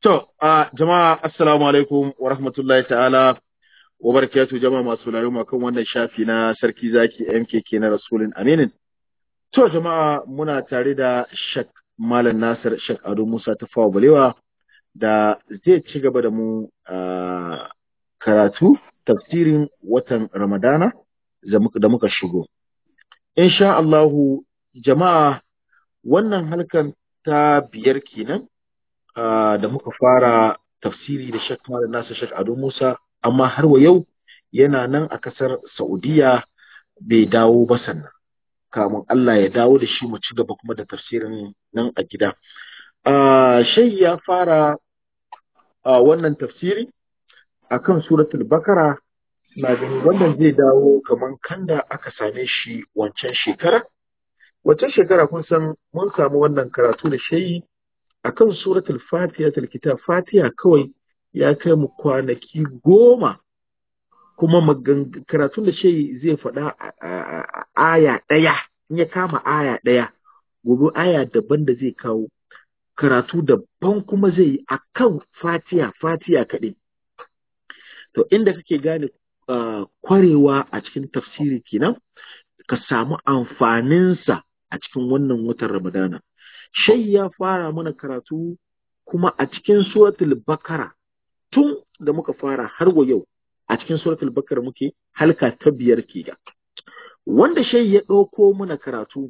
To, a jama'a assalamu alaikum wa rahmatullahi ta'ala wa barakatuh jama'a masu laruma kan wannan shafi na sarki zaki MKK na Rasulun Aminin. To, jama'a muna tare da Shak Malam Nasir Shak Ado Musa ta fawa balewa da zai ci gaba da mu a karatu tafsirin watan Ramadana da muka shigo. Insha Allahu jama'a wannan halkan ta biyar kenan Uh, da muka fara tafsiri da Sheikh Malam Nasir Sheikh Ado Musa amma har wa yau yana nan a kasar Saudiya bai dawo ba sannan kamun Allah ya dawo da shi mu ci gaba kuma da tafsirin nan a gida uh, shai ya fara uh, wannan tafsiri akan suratul bakara na gani wannan zai dawo kamar kanda aka same shi wancan shekara wancan shekara kun san mun samu wannan karatu da shayi akan suratul fatiha kitab fatiha kawai ya kai mu kwanaki goma kuma karatun da shi zai faɗa aya ɗaya in ya kama aya ɗaya gobe aya daban da zai kawo karatu daban kuma zai yi akan fatiha fatiha kaɗai to inda kake gane kwarewa a cikin tafsiri kenan ka samu amfaninsa a cikin wannan watan ramadana shai ya fara mana karatu kuma a cikin suratul bakara tun da muka fara har wa yau a cikin suratul bakara muke halka ta biyar ke ga wanda shai ya ɗauko mana karatu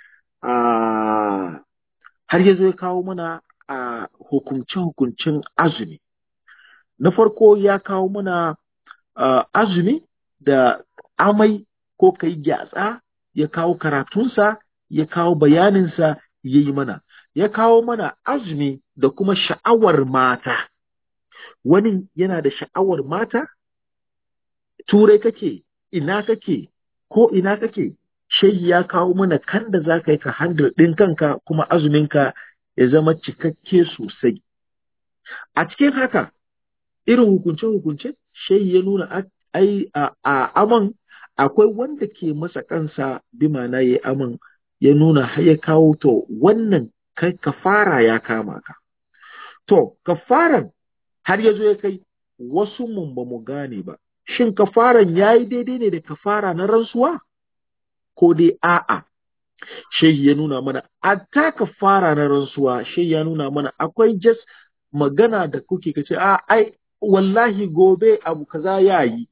a har ya zo ya kawo mana a hukunce-hukuncin azumi na farko ya kawo mana azumi da amai ko kai gyatsa ya kawo karatunsa ya kawo bayaninsa ya yi mana, ya kawo mana azumi da kuma sha'awar mata. Wani yana da sha'awar mata? Turai kake, ina kake, ko ina kake, shai ya kawo mana kan da za ka yi ka handle ɗin kanka kuma azuminka ya zama cikakke sosai. A cikin haka, irin hukunce-hukunce, shai ya nuna ai a aman akwai wanda ke masa kansa bi mana ya yi aman ya nuna ya kawo to wannan kai kafara ya kama ka. To, kafaran har ya zo ya kai wasu mun ba mu gane ba, shin kafaran ya yi daidai ne da kafara na rantsuwa? Ko dai a'a, shehi ya nuna mana, a ta kafara na rantsuwa, shehi ya nuna mana akwai jas magana da kuke ka ce, a ai, wallahi gobe abu kaza ya yi.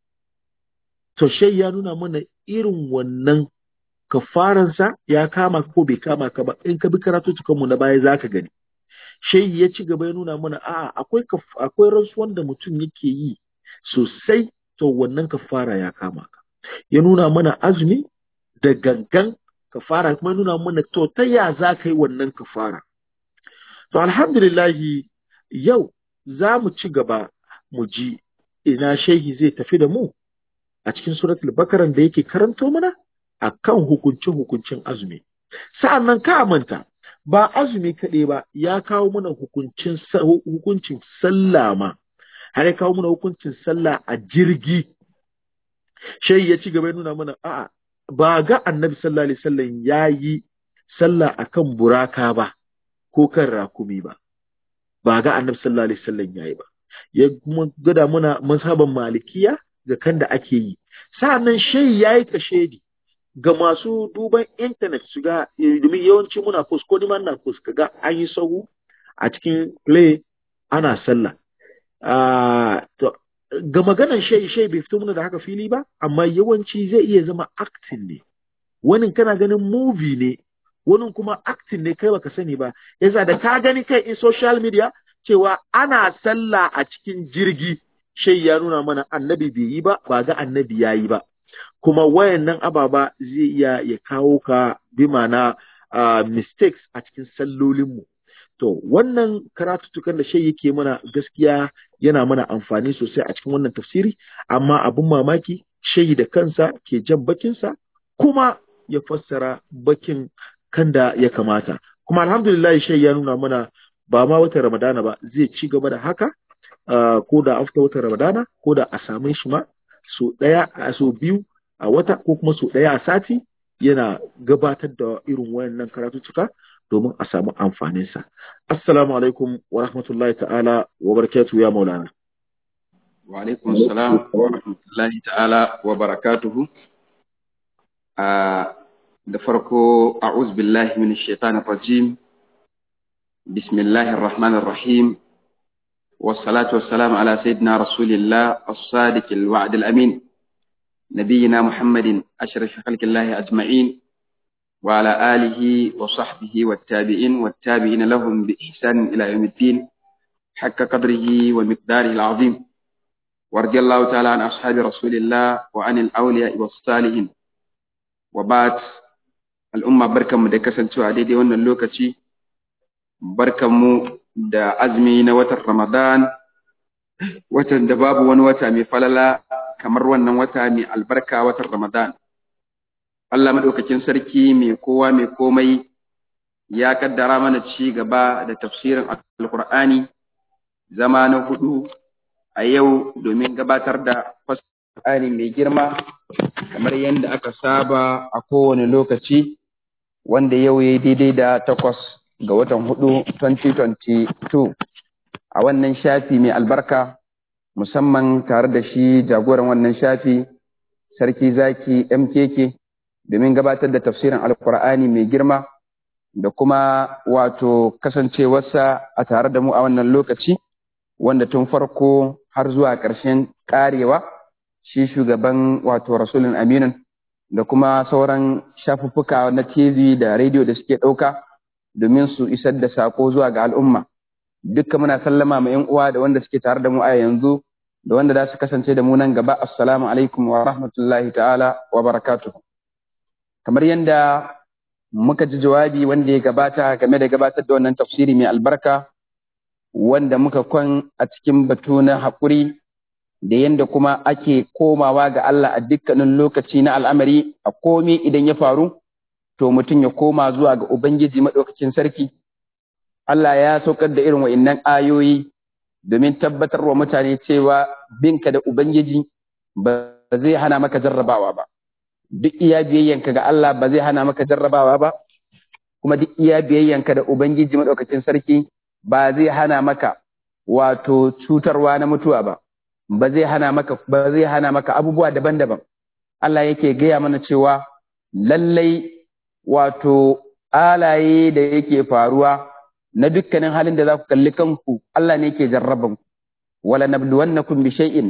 To, shehi ya nuna mana irin wannan kafaransa ya kama ko bai kama ka ba in ka bi karatu mu na baya zaka gani shehi ya ci gaba ya nuna mana a akwai akwai rantsuwan da mutum yake yi sosai to wannan kafara ya kama ka ya nuna mana azumi da gangan kafara kuma ya nuna mana to ta ya za ka yi wannan kafara to alhamdulillahi yau za mu ci gaba mu ji ina shehi zai tafi da mu a cikin suratul bakaran da yake karanto mana a kan hukunce-hukuncin azumi. Sa'an nan ka manta, ba azumi kaɗai ba ya kawo mana hukuncin sallah ma, har ya kawo mana hukuncin sallah a jirgi. Shai ya ci gaba ya nuna mana, a'a, ba ga annabi sallallahu alaihi wasallam ya yi sallah a kan buraka ba, ko kan rakumi ba. Ba ga annabi sallallahu alaihi wasallam ya yi ba. Ya kuma gada muna mazhaban malikiya ga kan da ake yi. Sa'an nan shai ya yi kashedi. ga masu duban intanet su ga domin yawanci muna post ko ni na post kaga an yi sahu a cikin play ana sallah to ga maganan shai shai bai fito mana da haka fili ba amma yawanci zai iya zama acting ne wani kana ganin movie ne wani kuma acting ne kai baka sani ba yasa da ka gani kai in social media cewa ana sallah a cikin jirgi shai ya nuna mana annabi bai yi ba ba ga annabi ya yi ba kuma wayannan ababa zai iya ya kawo ka bi mana uh, mistakes a cikin sallolinmu. To, wannan karatutukan da shai yake mana gaskiya yana mana amfani sosai a cikin wannan tafsiri, amma abin mamaki shai da kansa ke jan bakinsa kuma ya fassara bakin kan da ya kamata. Kuma alhamdulillah shai ya nuna mana ba ma watan Ramadana ba zai ci gaba da haka, uh, ko da after watan Ramadana, ko da a same shi ma so ɗaya a so biyu a wata ko kuma so ɗaya a sati yana gabatar da irin wayannan karatuttuka domin a samu amfaninsa. Assalamu alaikum wa rahmatullahi ta'ala wa barakatuhu ya maulana. Wa alaikum salam wa rahmatullahi ta'ala wa barakatuhu. Da farko, a'uz billahi min shaitanir rajim. Bismillahir rahmanir rahim. والصلاة والسلام على سيدنا رسول الله الصادق الوعد الأمين نبينا محمد أشرف خلق الله أجمعين وعلى آله وصحبه والتابعين والتابعين لهم بإحسان إلى يوم الدين حق قدره ومقداره العظيم ورضي الله تعالى عن أصحاب رسول الله وعن الأولياء والصالحين وبعد الأمة بركة مدكسة سعديدي وأن اللوكة بركة مو da azumi na watan Ramadan, watan da babu wani wata mai falala kamar wannan wata mai albarka watan Ramadan. Allah maɗaukakin sarki mai kowa mai komai ya kaddara mana ci gaba da tafsirin Alƙur'ani zama na hudu a yau domin gabatar da Alƙur'ani mai girma kamar yadda aka saba a kowane lokaci wanda yau ya yi daidai da takwas ga watan hudu 2022 a wannan shafi mai albarka musamman tare da shi jagoran wannan shafi sarki zaki mkk domin gabatar da tafsirin alkur'ani mai girma da kuma wato kasancewarsa a tare da mu a wannan lokaci wanda tun farko har zuwa ƙarshen ƙarewa shi shugaban wato rasulun aminin da kuma sauran shafuffuka na tv da rediyo da suke ɗauka domin su isar da sako zuwa ga al'umma dukkan muna sallama ma 'yan uwa da wanda suke tare da mu a yanzu da wanda za su kasance da mu nan gaba assalamu alaikum wa rahmatullahi ta'ala wa barakatuh kamar yadda muka ji jawabi wanda ya gabata game da gabatar da wannan tafsiri mai albarka wanda muka kwan a cikin batu na haƙuri da yadda kuma ake komawa ga Allah a dukkanin lokaci na al'amari a komi idan ya faru to mutum ya koma zuwa ga Ubangiji maɗaukakin sarki. Allah ya saukar da irin wa'innan ayoyi domin tabbatar wa mutane cewa binka da Ubangiji ba zai hana maka jarrabawa ba. Duk iya biyayyanka ga Allah ba zai hana maka jarrabawa ba, kuma duk iya biyayyanka da Ubangiji maɗaukakin sarki ba zai hana maka wato cutarwa na mutuwa ba, ba zai hana maka ba zai hana maka abubuwa daban-daban. Allah yake gaya mana cewa lallai wato alaye da yake faruwa na dukkanin halin da za ku kalli kanku Allah ne yake jarraban ku wala nabluwannakum bi shay'in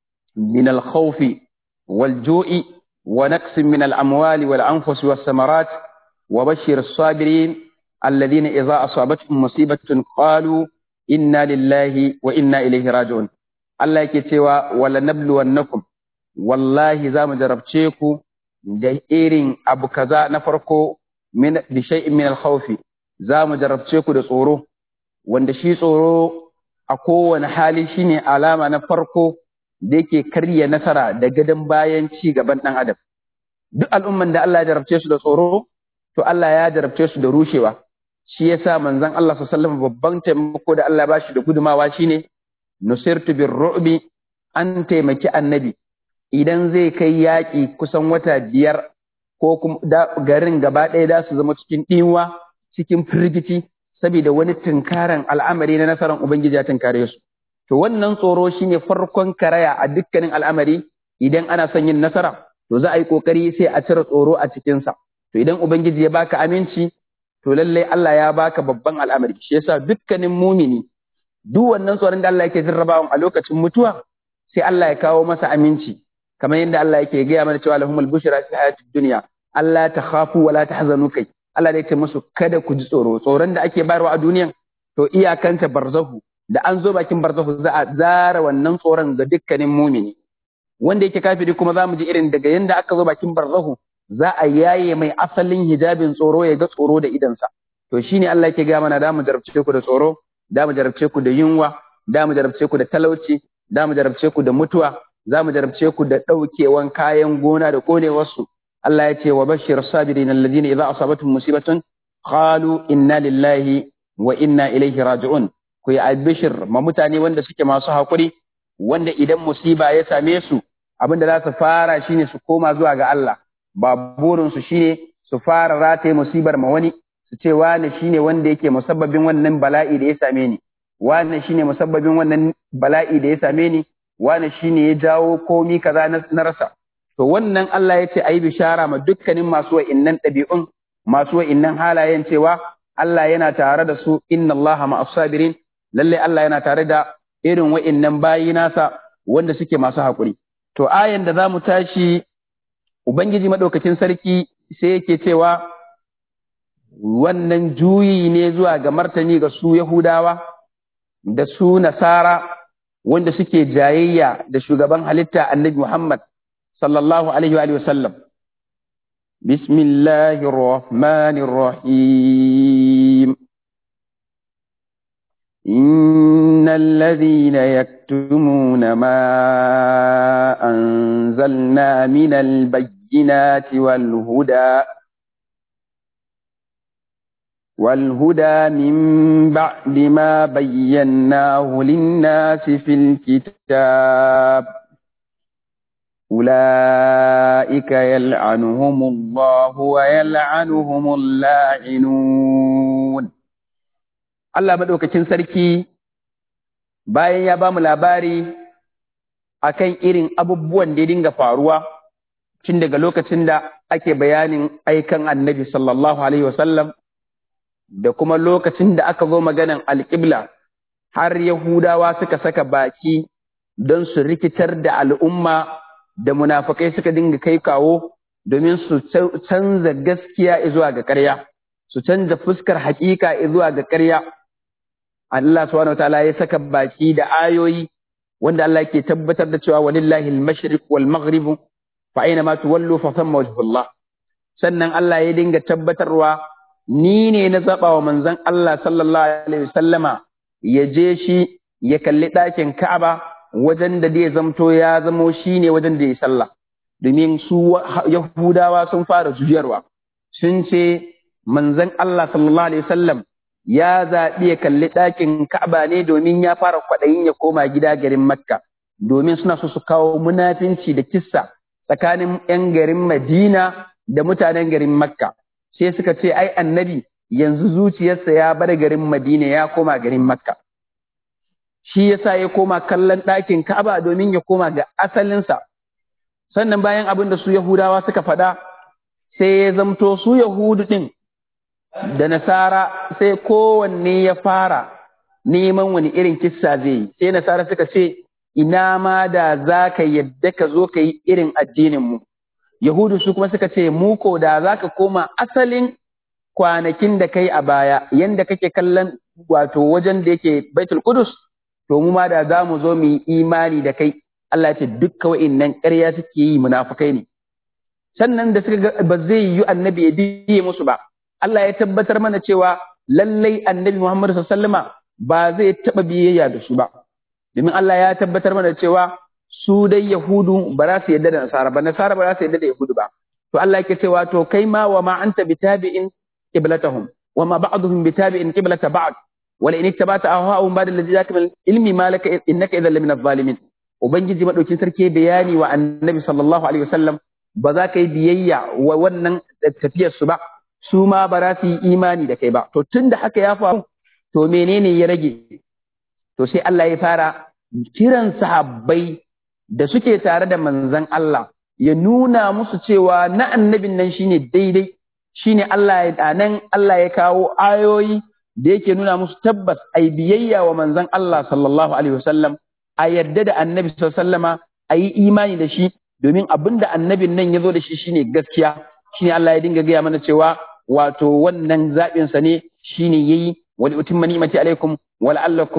min al-khawfi wal ju'i wa naqsin min al-amwali wal anfusi was samarat wa bashshir as-sabirin alladhina idha asabatuhum musibatun qalu inna lillahi wa inna ilayhi raji'un Allah yake cewa wala nabluwannakum wallahi za mu jarabce ku da irin abu kaza na farko min bi shay'in min al-khawf za mu jarabce ku da tsoro wanda shi tsoro a kowane hali shine alama na farko da yake karya nasara da gadon bayan ci gaban dan adam duk al'umman da Allah ya jarabce su da tsoro to Allah ya jarabce su da rushewa shi yasa manzon Allah sallallahu alaihi wasallam babban taimako da Allah ya bashi da gudumawa shine nusirtu bir ru'bi an taimaki annabi idan zai kai yaƙi kusan wata biyar ko kuma garin gaba ɗaya za su zama cikin ɗinwa cikin firgici saboda wani tunkaran al'amari na nasarar Ubangiji ya tunkare su. To wannan tsoro shine farkon karaya a dukkanin al'amari idan ana son yin nasara to za a yi ƙoƙari sai a cire tsoro a cikinsa. To idan Ubangiji ya baka aminci to lallai Allah ya baka babban al'amari shi yasa dukkanin mumini duk wannan tsoron da Allah yake jarrabawa a lokacin mutuwa sai Allah ya kawo masa aminci kamar yadda Allah yake gaya mana cewa lahumul bushra fi hayatid dunya Allah ta khafu wa la tahzanu kai Allah ya ce musu kada ku ji tsoro tsoron da ake bayarwa a duniyan to iyakanta barzahu da an zo bakin barzahu za a zara wannan tsoron ga dukkanin mumini wanda yake kafiri kuma za mu ji irin daga yanda aka zo bakin barzahu za a yaye mai asalin hijabin tsoro ya ga tsoro da idansa to shine Allah yake gaya mana da mu jarabce ku da tsoro da mu jarabce ku da yunwa da mu jarabce ku da talauci da mu jarabce ku da mutuwa za mu jarabce ku da ɗaukewan kayan gona da ƙonewarsu. Allah ya ce wa bashir sabirin alladhina idza asabatuhum musibatun qalu inna lillahi wa inna ilaihi raji'un ku yi albishir ma mutane wanda suke masu haƙuri wanda idan musiba ya same su abin da za su fara shine su koma zuwa ga Allah ba burin su shine su fara rataye musibar ma wani su ce wane shine wanda yake musabbabin wannan bala'i da ya same ni wane shine musabbabin wannan bala'i da ya same ni wane shine ya jawo komi kaza na rasa to wannan Allah ya ce ayi bishara ma dukkanin masu wa'innan ɗabi'un masu wa'innan halayen cewa Allah yana tare da su inna Allah ma'as sabirin lalle Allah yana tare da irin wa'innan bayi nasa wanda suke masu haƙuri to ayan da zamu tashi ubangiji madaukakin sarki sai yake cewa wannan juyi ne zuwa ga martani ga su Yahudawa da su Nasara wanda suke jayayya da shugaban halitta Annabi Muhammad sallallahu alaihi wa sallam Bismillahir Rahmanir Rahim إن الذين يكتمون ما أنزلنا من البينات والهدى والهدى من بعد ما بيناه للناس في الكتاب أولئك يلعنهم الله ويلعنهم اللاعنون Allah maɗaukacin sarki bayan ya ba mu labari akan irin abubuwan da ya dinga faruwa tun daga lokacin da ake bayanin aikan annabi sallallahu alaihi wasallam da kuma lokacin da aka zo maganan alƙibla har Yahudawa suka saka baki don su rikitar da al'umma da munafukai suka dinga kai kawo domin su canza gaskiya zuwa ga ƙarya, su canza fuskar haƙiƙa zuwa ga ƙarya. Allah subhanahu wataala ya saka baki da ayoyi wanda Allah ke tabbatar da cewa walillahi al-mashriq wal maghrib fa aina ma tuwallu fa thamma wajhullah sannan Allah ya dinga tabbatarwa ni ne na zaba wa manzon Allah sallallahu alaihi wasallama ya je shi ya kalli ɗakin Ka'aba wajen da zai zamto ya zamo shine wajen da ya sallah domin su Yahudawa sun fara juyarwa sun ce manzon Allah sallallahu alaihi wasallam ya zaɓi ya kalli ɗakin Ka'aba ne domin ya fara kwaɗayin ya koma gida garin Makka, domin suna so su kawo munafinci da kissa tsakanin ‘yan garin Madina da mutanen garin Makka. Sai suka ce, ai annabi yanzu zuciyarsa ya bar garin Madina ya koma garin Makka. Shi yasa ya koma kallon ɗakin Ka'aba domin ya koma ga asalinsa. Sannan bayan abin da su Yahudawa suka faɗa, sai ya zamto su Yahudu ɗin da nasara sai kowanne ya fara neman wani irin kissa zai yi sai nasara suka ce ina ma da za ka yadda ka zo ka yi irin addininmu yahudu su kuma suka ce mu ko da za ka koma asalin kwanakin da kai a baya yanda kake kallon wato wajen da yake baitul kudus to mu ma da za mu zo mu yi imani da kai Allah ce dukka wa'innan ƙarya suke yi munafukai ne sannan da suka ga ba zai yi annabi ya biye musu ba Allah ya tabbatar mana cewa lallai annabi Muhammad sallama ba zai taɓa biyayya da su ba. Domin Allah ya tabbatar mana cewa su dai Yahudu ba za su yadda da Nasara ba, Nasara ba za su yadda da Yahudu ba. To Allah yake cewa to kai ma wa ma anta bitabi'in qiblatahum wa ma ba'dhum bitabi'in qiblata ba'd wala in ittabata ahwa'ahum ba'da alladhi ja'aka min ilmi ma laka innaka idhan lamina adh-dhalimin. Ubangiji madaukin sarki bayani wa annabi sallallahu alaihi wasallam ba za ka yi biyayya wa wannan tafiyar su ba. su ma ba za su yi imani da kai ba. To tun da haka ya faru, to menene ya rage? To sai Allah ya fara kiran sahabbai da suke tare da manzan Allah ya nuna musu cewa na annabin nan shine daidai, shine Allah ya nan Allah ya kawo ayoyi da yake nuna musu tabbas ai biyayya wa manzan Allah sallallahu alaihi wasallam a yarda da annabi sallallahu alaihi wasallama a yi imani da shi domin abin da annabin nan ya zo da shi shine gaskiya shine Allah ya dinga gaya mana cewa wato wannan zaɓinsa ne shi ne ya yi wani utimma ni'mati alaikum wa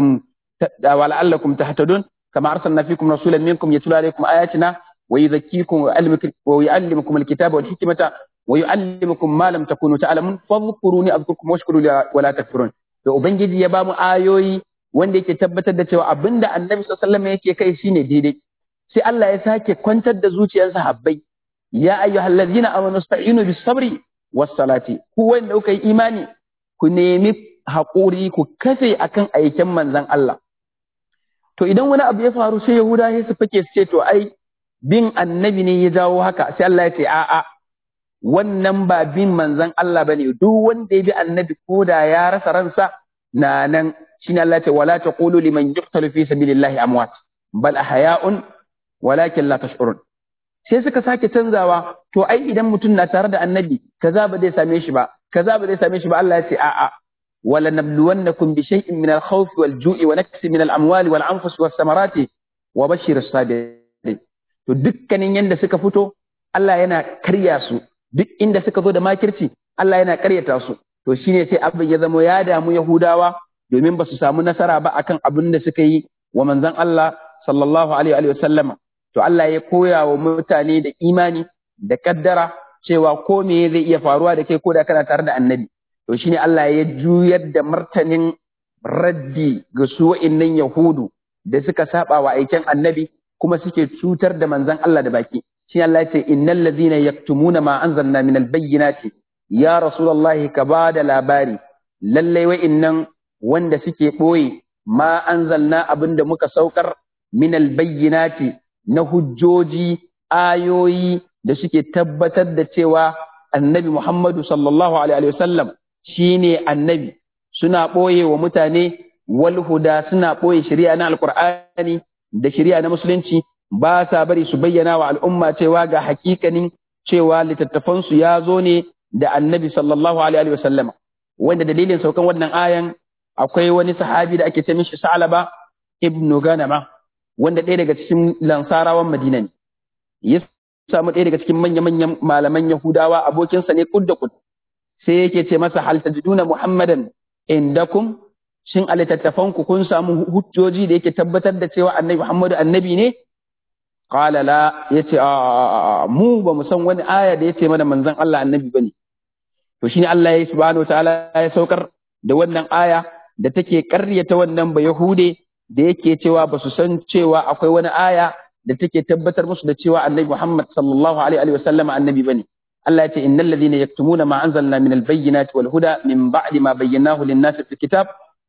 la'allakum tahtadun kama arsalna fikum rasulan minkum yatlu alaikum ayatina wa yuzakkikum wa yu'allimukum alkitaba wal hikmata wa yu'allimukum ma lam takunu ta'lamun fadhkuruni adhkurkum washkuru wa la takfurun to ubangiji ya bamu ayoyi wanda yake tabbatar da cewa abinda annabi sallallahu alaihi wasallam yake kai shine daidai sai Allah ya sake kwantar da zuciyar sahabbai ya ayyuhallazina amanu sta'inu bis sabri wassalati ku wanda kuka yi imani ku nemi haƙuri ku kafe akan aikin manzon Allah to idan wani abu ya faru sai Yahuda sai su fake su ce to ai bin annabi ne ya jawo haka sai Allah ya ce a'a wannan ba bin manzon Allah bane duk wanda ya bi annabi ko da ya rasa ransa na nan shine Allah ya ce wala taqulu liman yuqtalu fi sabilillahi amwat bal ahya'un walakin la tash'urun sai suka sake canzawa to ai idan mutum na tare da annabi kaza ba zai same shi ba kaza ba zai same shi ba Allah ya ce a'a wala nabluwannakum bi shay'in min al-khawf wal-ju'i wa naqsin min al-amwali wal-anfus was-samarati wa bashir as-sabirin to dukkanin yanda suka fito Allah yana karya su duk inda suka zo da makirci Allah yana karyata su to shine sai abin ya zama ya damu Yahudawa domin ba su samu nasara ba akan abin da suka yi wa manzon Allah sallallahu alaihi wa sallama to Allah ya koya wa mutane da imani da kaddara cewa ko me zai iya faruwa da kai ko da kana tare da annabi to shine Allah ya juyar da martanin raddi ga su wa'innan Yahudu da suka saba wa aikin annabi kuma suke cutar da manzon Allah da baki shi Allah ya ce innal ladhina yaktumuna ma anzalna minal bayyinati ya rasulullahi ka ba da labari lallai wa'innan wanda suke ɓoye ma anzalna abinda muka saukar minal bayyinati na hujjoji ayoyi da suke tabbatar da cewa annabi Muhammadu sallallahu alaihi wasallam shine annabi suna ɓoye wa mutane wal huda suna ɓoye shari'a na alqur'ani da shari'a na musulunci ba sa bari su bayyana wa al'umma cewa ga hakikanin cewa littattafansu ya zo ne da annabi sallallahu alaihi wasallam wanda dalilin saukan wannan ayan akwai wani sahabi da ake ce mishi Sa'laba ibnu Ganama wanda ɗaya daga cikin lansarawan Madina ne ya samu ɗaya daga cikin manya-manyan malaman Yahudawa abokinsa ne kud da kud sai yake ce masa hal tajiduna Muhammadan indakum shin a littattafanku kun samu hujjoji da yake tabbatar da cewa annabi Muhammadu annabi ne qala la yace a mu ba mu san wani aya da yace mana manzon Allah annabi bane to shine Allah ya subhanahu wataala ya saukar da wannan aya da take ƙaryata wannan ba Yahude da yake cewa ba su san cewa akwai wani aya da take tabbatar musu da cewa annabi Muhammad sallallahu alaihi wa sallam annabi bane Allah ya ce innal ladhina yaktumuna ma anzalna min al-bayyinati wal huda min ba'di ma bayyanahu lin-nasi fil kitab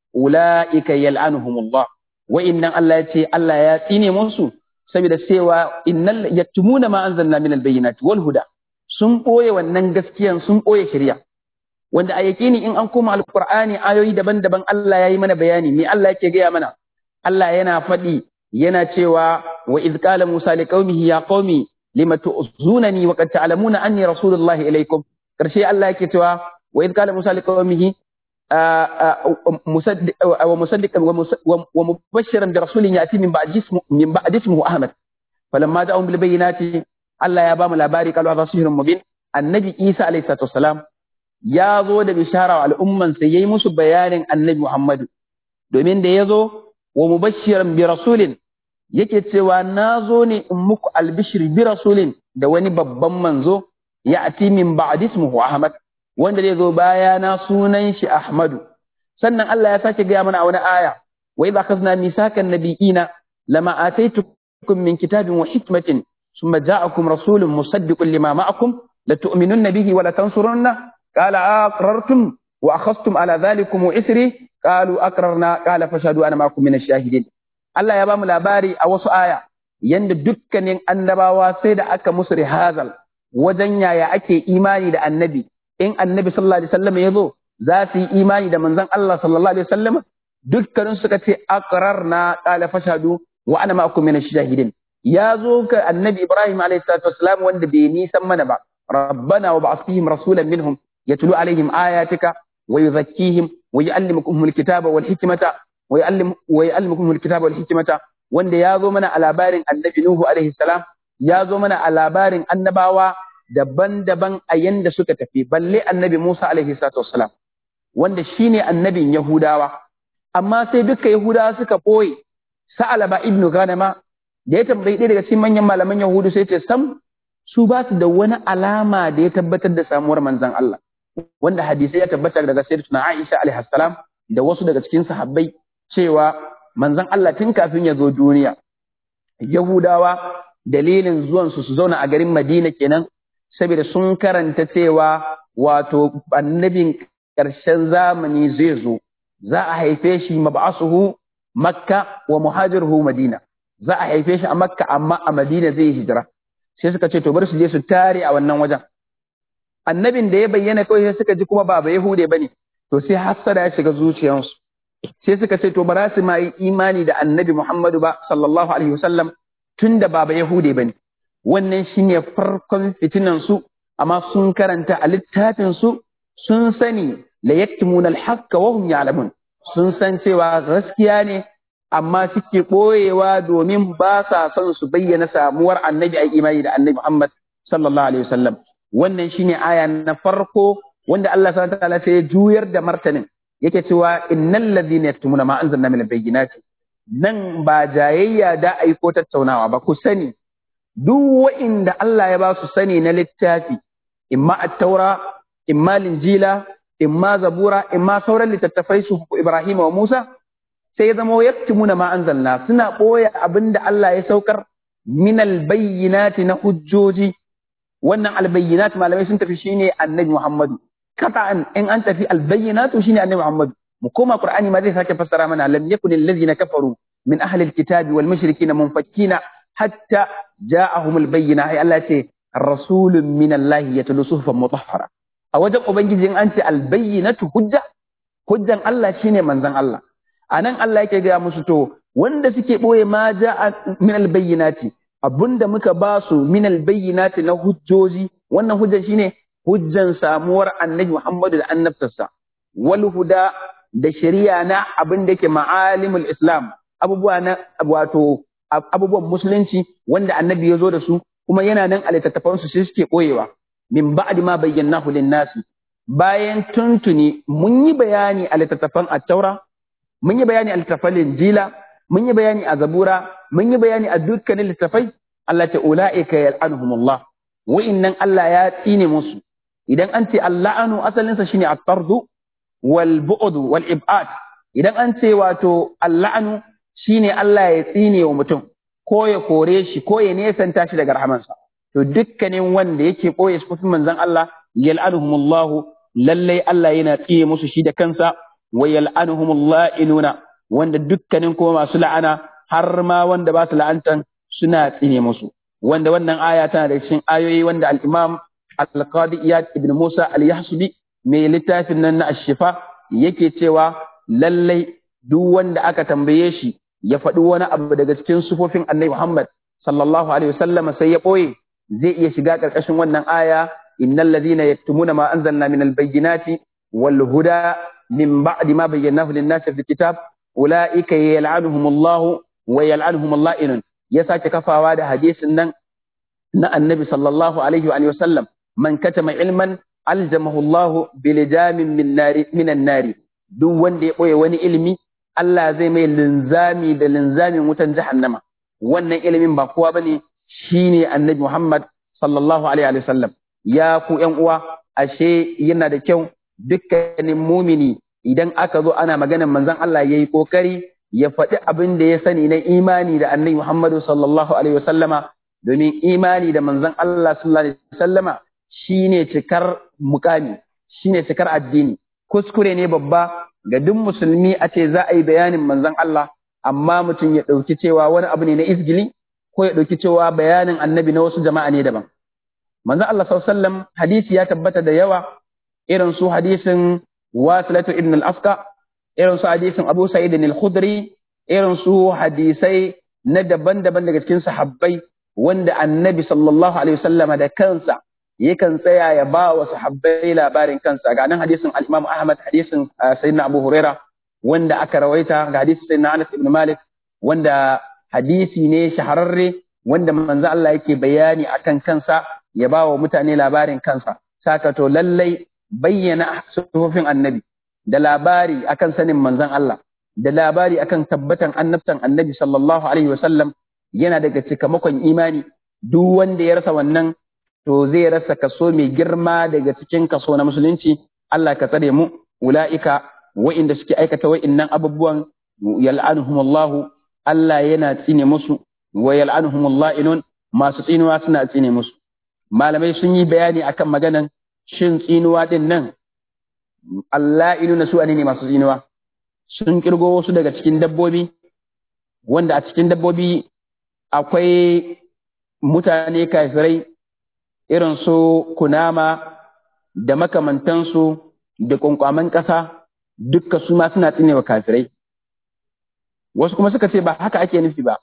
ulaika yal'anuhumullah wa innan Allah ya ce Allah ya tsine musu saboda cewa innal yaktumuna ma anzalna min al-bayyinati wal huda sun ɓoye wannan gaskiyan sun ɓoye shari'a wanda a yakini in an koma alqur'ani ayoyi daban-daban Allah ya yi mana bayani me Allah yake gaya mana Allah yana faɗi yana cewa wa iz qala Musa liqaumihi ya qaumi lima tu'zunani wa qad ta'lamuna anni rasulullahi ilaykum karshe Allah yake cewa wa iz qala Musa liqaumihi wa musaddiqan wa mubashiran bi rasulin yati min ba'di ismu min ba'di ismuhu Ahmad falamma ja'ahum bil bayyinati Allah ya ba mu labari qalu hadha sihrun mubin annabi Isa alayhi salatu wassalam ya zo da bishara wa al'umman sai yayi musu bayanin annabi Muhammadu domin da ya zo wa mubashiran bi rasulin yake cewa na zo ne in muku albishir bi rasulin da wani babban manzo ya ati min ba'di ismuhu Ahmad wanda zai zo baya na sunan shi Ahmadu sannan Allah ya sake gaya mana a wani aya wa idza akhadna misakan nabiyina lama ataitukum min kitabin wa hikmatin ثم جاءكم رسول مصدق لما معكم لتؤمنن به ولتنصرنه قال أقررتم وأخذتم على ذلكم إسري قالوا أقررنا قال فاشهدوا أنا معكم من الشاهدين Allah ya ba mu labari a wasu aya yanda dukkanin annabawa sai da aka musu rihazal wajen yaya ake imani da annabi in annabi sallallahu alaihi wasallam ya zo za su yi imani da manzon Allah sallallahu alaihi wasallam dukkanin suka ce aqrarna qala fashhadu wa ana ma'akum min ash-shahidin ya zo ka annabi Ibrahim alayhi salatu wassalam wanda bai nisan mana ba rabbana wa ba'ath fihim rasulan minhum yatlu alaihim ayatika wa yuzakkihim wa yu'allimukum alkitaba wal hikmata wa yu'allim wa yu'allimukum alkitaba wal hikmata wanda ya zo mana a labarin annabi Nuhu alaihi salam ya zo mana a labarin annabawa daban-daban a yanda suka tafi balle annabi Musa alaihi salatu wassalam wanda shine annabin Yahudawa amma sai duka Yahudawa suka boye Sa'alaba ibnu Ghanama da ya tambayi ɗaya daga cikin manyan malaman Yahudu sai ce sam su ba su da wani alama da ya tabbatar da samuwar manzon Allah wanda hadisai ya tabbata daga sayyidatuna Aisha alaihi salam da wasu daga cikin sahabbai cewa manzon Allah tun kafin ya zo duniya Yahudawa dalilin zuwan su su zauna a garin Madina kenan saboda sun karanta cewa wato annabin ƙarshen zamani zai zo za a haife shi mab'asuhu Makka wa muhajiruhu Madina za a haife shi a Makka amma a Madina zai hijira sai suka ce to bar su je su tare a wannan wajen annabin da ya bayyana kawai sai suka ji kuma ba ba yahude bane to sai hassada ya shiga zuciyarsu sai suka ce to ba za su ma yi imani da annabi Muhammadu ba sallallahu alaihi wasallam tun da ba ba yahude bane wannan shine farkon fitinan su amma sun karanta a littafin su sun sani la yaktumuna al-haqqa wa hum ya'lamun sun san cewa gaskiya ne amma suke ɓoyewa domin ba sa son su bayyana samuwar annabi a imani da annabi Muhammad sallallahu alaihi wasallam wannan shine aya na farko wanda Allah subhanahu wataala sai ya juyar da martanin yake cewa innal ladhina yaktumuna ma anzalna min al-bayyinati nan ba jayayya da aiko tattaunawa ba ku sani duk wa'inda Allah ya ba su sani na littafi imma at-taura imma linjila imma zabura imma sauran littattafai su Ibrahim wa Musa sai ya zama yaktumuna ma anzalna suna boye abinda Allah ya saukar min albayyinati na hujjoji wannan albayyinat malamai sun tafi shine annabi Muhammadu kata'an in an tafi albayyinatu shine annabi Muhammadu mu koma Qur'ani ma zai sake fassara mana lam yakun allazina kafaru min ahli alkitabi wal mushrikina munfakkina hatta ja'ahum albayyina ai Allah ce rasulun min Allah yatlu suhufan mutahhara a wajen ubangiji in an ce albayyinatu hujja hujjan Allah shine manzon Allah anan Allah yake ga musu to wanda suke boye ma ja'a min albayyinati abunda muka ba su min albayyinati na hujjoji wannan hujjan shine hujjan samuwar annabi Muhammadu da annabtarsa wal huda da shari'a na abin da yake ma'alimul islam abubuwa na wato abubuwan musulunci wanda annabi ya zo da su kuma yana nan a littattafan su sai suke boyewa min ba'di ma bayyanahu lin-nasi bayan tuntuni mun yi bayani a littattafan at-taura mun yi bayani a littattafan injila mun yi bayani a zabura mun yi bayani a dukkanin littattafai Allah ta ulaika yal'anuhumullah wa'innan Allah ya tsine musu idan an ce alla'anu asalinsa shine at-tardu wal bu'd wal ib'ad idan an ce wato alla'anu shine Allah ya tsine wa mutum ko ya kore shi ko ya nesanta shi daga rahamansa to dukkanin wanda yake boye sufin manzon Allah yal'anuhumullah lallai Allah yana tsine musu shi da kansa wa yal'anuhumullah inuna wanda dukkanin kuma masu la'ana har ma wanda ba su la'antan suna tsine musu wanda wannan aya tana da cikin ayoyi wanda al-Imam Al-Qadi Iyad ibn Musa Al-Yahsubi mai littafin nan na Ash-Shifa yake cewa lallai duk wanda aka tambaye shi ya faɗi wani abu daga cikin sufofin Annabi Muhammad sallallahu alaihi wasallam sai ya ɓoye zai iya shiga ƙarƙashin wannan aya innal ladhina yaktumuna ma anzalna min al-bayyinati wal huda min ba'di ma bayyanahu lin-nasi fi kitab ulaika yal'anuhumullahu wa yal'anuhumul la'inun ya sake kafawa da hadisin nan na Annabi sallallahu alaihi wa sallam man katama ilman aljamahu Allah bilijamin min nari minan nari duk wanda ya boye wani ilimi Allah zai mai linzami da linzamin wutan jahannama wannan ilimin ba kowa bane shine Annabi Muhammad sallallahu alaihi wa sallam ya ku ƴan uwa ashe yana da kyau dukkanin mumini idan aka zo ana maganar manzon Allah yayi kokari ya faɗi abin da ya sani na imani da Annabi Muhammad sallallahu alaihi wa sallama domin imani da manzon Allah sallallahu alaihi wa sallama shine cikar mukami shine cikar addini kuskure ne babba ga duk musulmi a ce za a yi bayanin manzon Allah amma mutum ya ɗauki cewa wani abu ne na izgili ko ya ɗauki cewa bayanin annabi na wasu jama'a ne daban manzon Allah sallallahu alaihi wasallam hadisi ya tabbata da yawa irin su hadisin Wasilatu ibn al-Asqa irin su hadisin Abu Sa'id al-Khudri irin su hadisai na daban-daban daga cikin sahabbai wanda annabi sallallahu alaihi wasallam da kansa yakan tsaya ya ba wa sahabbai labarin kansa ga nan hadisin al-Imam Ahmad hadisin Sayyidina Abu Huraira wanda aka rawaita ga hadisin Sayyidina Anas ibn Malik wanda hadisi ne shahararre wanda manzo Allah yake bayani akan kansa ya ba wa mutane labarin kansa saka to lallai bayyana sufofin annabi da labari akan sanin manzon Allah da labari akan tabbatan annabtan annabi sallallahu alaihi wasallam yana daga cikamakon imani duk wanda ya rasa wannan to zai rasa kaso mai girma daga cikin kaso na musulunci Allah ka tsare mu ula'ika wa'inda suke aikata wa'innan abubuwan yal'anuhumullahu Allah yana tsine musu wa yal'anuhumullah inun masu tsinuwa suna tsine musu malamai sun yi bayani akan maganan shin tsinuwa din nan Allah inuna su ne masu tsinuwa sun kirgo wasu daga cikin dabbobi wanda a cikin dabbobi akwai mutane kafirai irin su kunama da makamantansu da kwankwaman ƙasa dukka su ma suna tsinewa kafirai wasu kuma suka ce ba haka ake nufi ba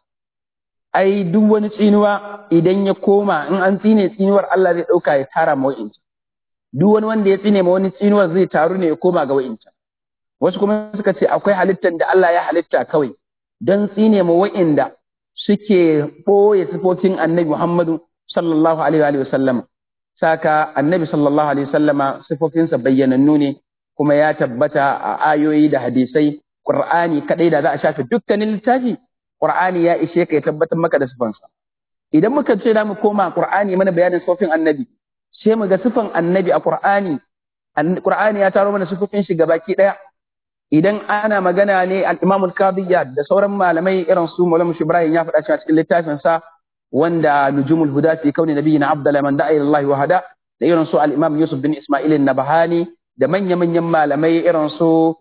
ai duk wani tsinuwa idan ya koma in an tsine tsinuwar Allah zai ɗauka ya tara ma wa'incan duk wani wanda ya tsine ma wani tsinuwar zai taru ne ya koma ga wa'incan wasu kuma suka ce akwai halittar da Allah ya halitta kawai don tsine ma wa'inda suke ɓoye sifofin annabi Muhammadu sallallahu alaihi wa sallam saka annabi sallallahu alaihi wa sallama sifofinsa bayyanannu ne kuma ya tabbata a ayoyi da hadisai Qur'ani kadai da za a shafe dukkanin littafi Qur'ani ya ishe ka ya tabbatar maka da sifansa idan muka ce da mu koma Qur'ani mana bayanin sifofin annabi sai mu ga sifan annabi a Qur'ani Qur'ani ya taro mana sifofin shi gabaki daya idan ana magana ne al-Imam al-Qadiyya da sauran malamai irin su Maulana Ibrahim ya faɗa cikin littafin sa wanda nujumul huda fi kauni nabiyina abdala man da'a ila Allah wa hada da irin su al-Imam Yusuf bin Isma'il an-Nabhani da manya-manyan malamai irin su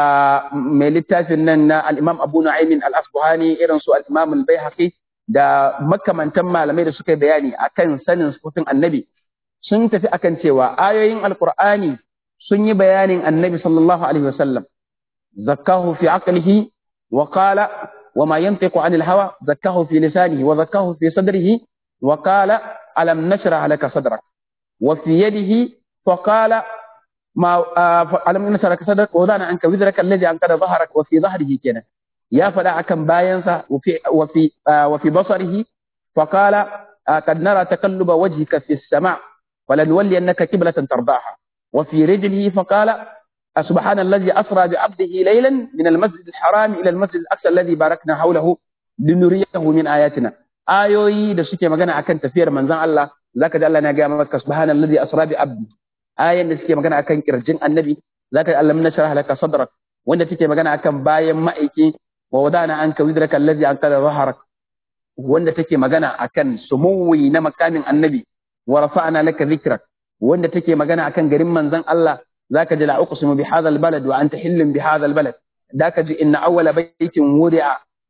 mai littafin nan na al-Imam Abu Nu'aym al-Asbahani irin su al-Imam al-Baihaqi da makamantan malamai da suka bayani akan sanin sifofin annabi sun tafi akan cewa ayoyin alqur'ani sun yi bayanin annabi sallallahu alaihi wasallam zakkahu fi aqlihi wa qala وما ينطق عن الهوى زكاه في لسانه وزكاه في صدره وقال ألم نشرح لك صدرك وفي يده فقال ما ألم نشرح لك صدرك وضعنا عنك وزرك الذي أنقذ ظهرك وفي ظهره كنا يا فلا كم باينسا وفي وفي وفي بصره فقال قد نرى تقلب وجهك في السماء فلنولينك قبلة ترضاها وفي رجله فقال سبحان الذي أسرى بعبده ليلا من المسجد الحرام إلى المسجد الأقصى الذي باركنا حوله لنريه من آياتنا آيوي da suke magana akan tafiyar manzon Allah zaka ji Allah na ga maka subhanallazi asra bi abdi ayan da suke magana akan kirjin annabi zaka ji Allah mun sharh laka sadrak wanda take magana akan bayan ma'aiki wa wadana anka widraka allazi anqadha dhahrak wanda take magana akan sumuwi na makamin annabi wa rafa'na laka dhikrak wanda take magana akan garin manzon Allah ذاك جل أقسم بهذا البلد وأنت حل بهذا البلد ذاك جي إن أول بيت ودع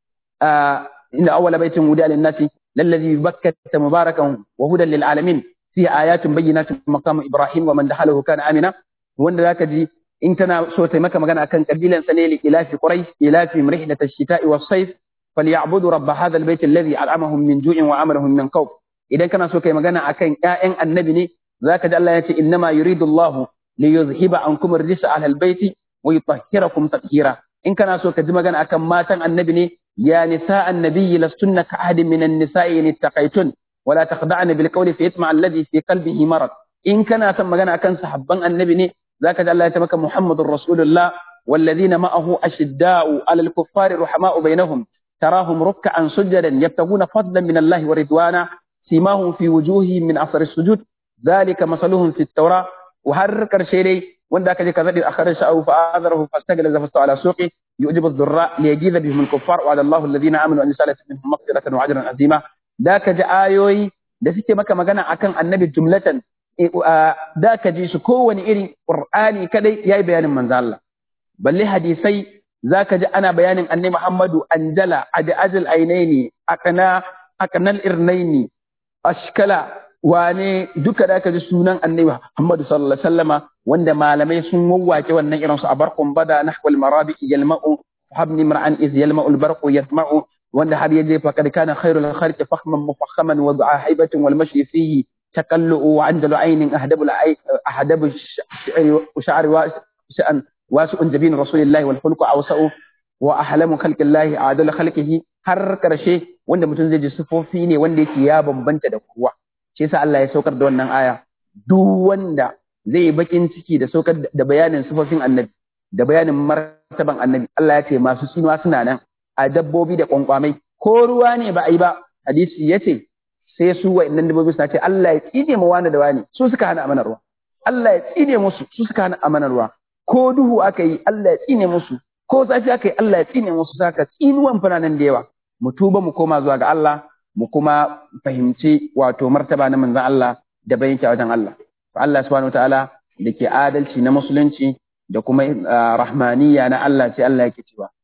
آه إن أول بيت ودع للناس للذي بكة مباركا وهدى للعالمين فيه آيات بينات مقام إبراهيم ومن دخله كان آمنا وأن ذاك جي إن تنا صوت مكة مكان أكن قبيلا سنيل إلى في قريش إلى في مرحلة الشتاء والصيف فليعبدوا رب هذا البيت الذي أطعمهم من جوع وعملهم من خوف إذا كان صوت مكان أكن آئن النبي ذاك جل الله يتي إنما يريد الله liyuzhiba ankum ar-rijsa ahla al-bayt wa yutahhirakum tatheera in kana so ka ji magana akan matan annabi ne ya nisa annabi lastunna ka ahadin min an-nisa'i in ittaqaytun wa la taqda'na bil qawli fa yatma alladhi fi qalbihi marad in kana son magana akan sahabban annabi ne zaka ji Allah ya ce maka Muhammadur Rasulullah والذين معه أشداء على الكفار رحماء بينهم تراهم ركعا سجدا يبتغون فضلا من الله ورضوانا سيماهم في وجوههم من أثر السجود ذلك مثلهم في التوراة وهر كرشي دي wanda aka je ka zadi akhara sha'u fa azarahu fastaglaza fastawa ala suqi yujibu ad-durra liyajiza bihim al-kuffar wa Allahu alladhina amanu an yusalatu minhum maghfiratan wa ajran azima da ka ji ayoyi da suke maka magana akan annabi jumlatan da ka ji su kowane irin qur'ani kadai yayi bayanin manzo Allah balle hadisai zaka ji ana bayanin annabi Muhammadu anjala adi ajal ainaini akana akanal irnaini ashkala wane duka da ka ji sunan annabi Muhammadu sallallahu alaihi wasallama wanda malamai sun wawwake wannan irin su abarqum bada nahwal marabi yalma'u habni mar'an iz yalma'u albarqu yatma'u wanda har yaje fa kad kana khairul khalqi fakhman mufakhaman wa du'a haibatin wal mashi fihi تقلؤ وعندل عين أهدب العين أهدب الشعر وشأن واسع جبين رسول الله والخلق أوسع وأحلم خلق الله أعدل خلقه har karshe wanda mutum zai ji sifofi ne wanda yake ya bambanta da kowa shi yasa Allah ya saukar da wannan aya duk wanda zai bakin ciki da saukar da bayanin sifofin annabi da bayanin martaban annabi Allah ya ce masu tsinuwa suna nan a dabbobi da kwankwamai ko ruwa ne ba a yi ba hadisi ya ce sai su wa'annan dabbobi suna ce Allah ya tsine mu wani da wani su suka hana amanar ruwa Allah ya tsine musu su suka hana amanar ruwa ko duhu aka yi Allah ya tsine musu ko zafi aka yi Allah ya tsine musu saka tsinuwan fana nan da yawa mu tuba mu koma zuwa ga Allah mu kuma fahimci wato martaba na manzon Allah da bayan a wajen Allah Allah subhanahu wataala da ke adalci na musulunci da kuma rahmaniya na Allah sai Allah yake cewa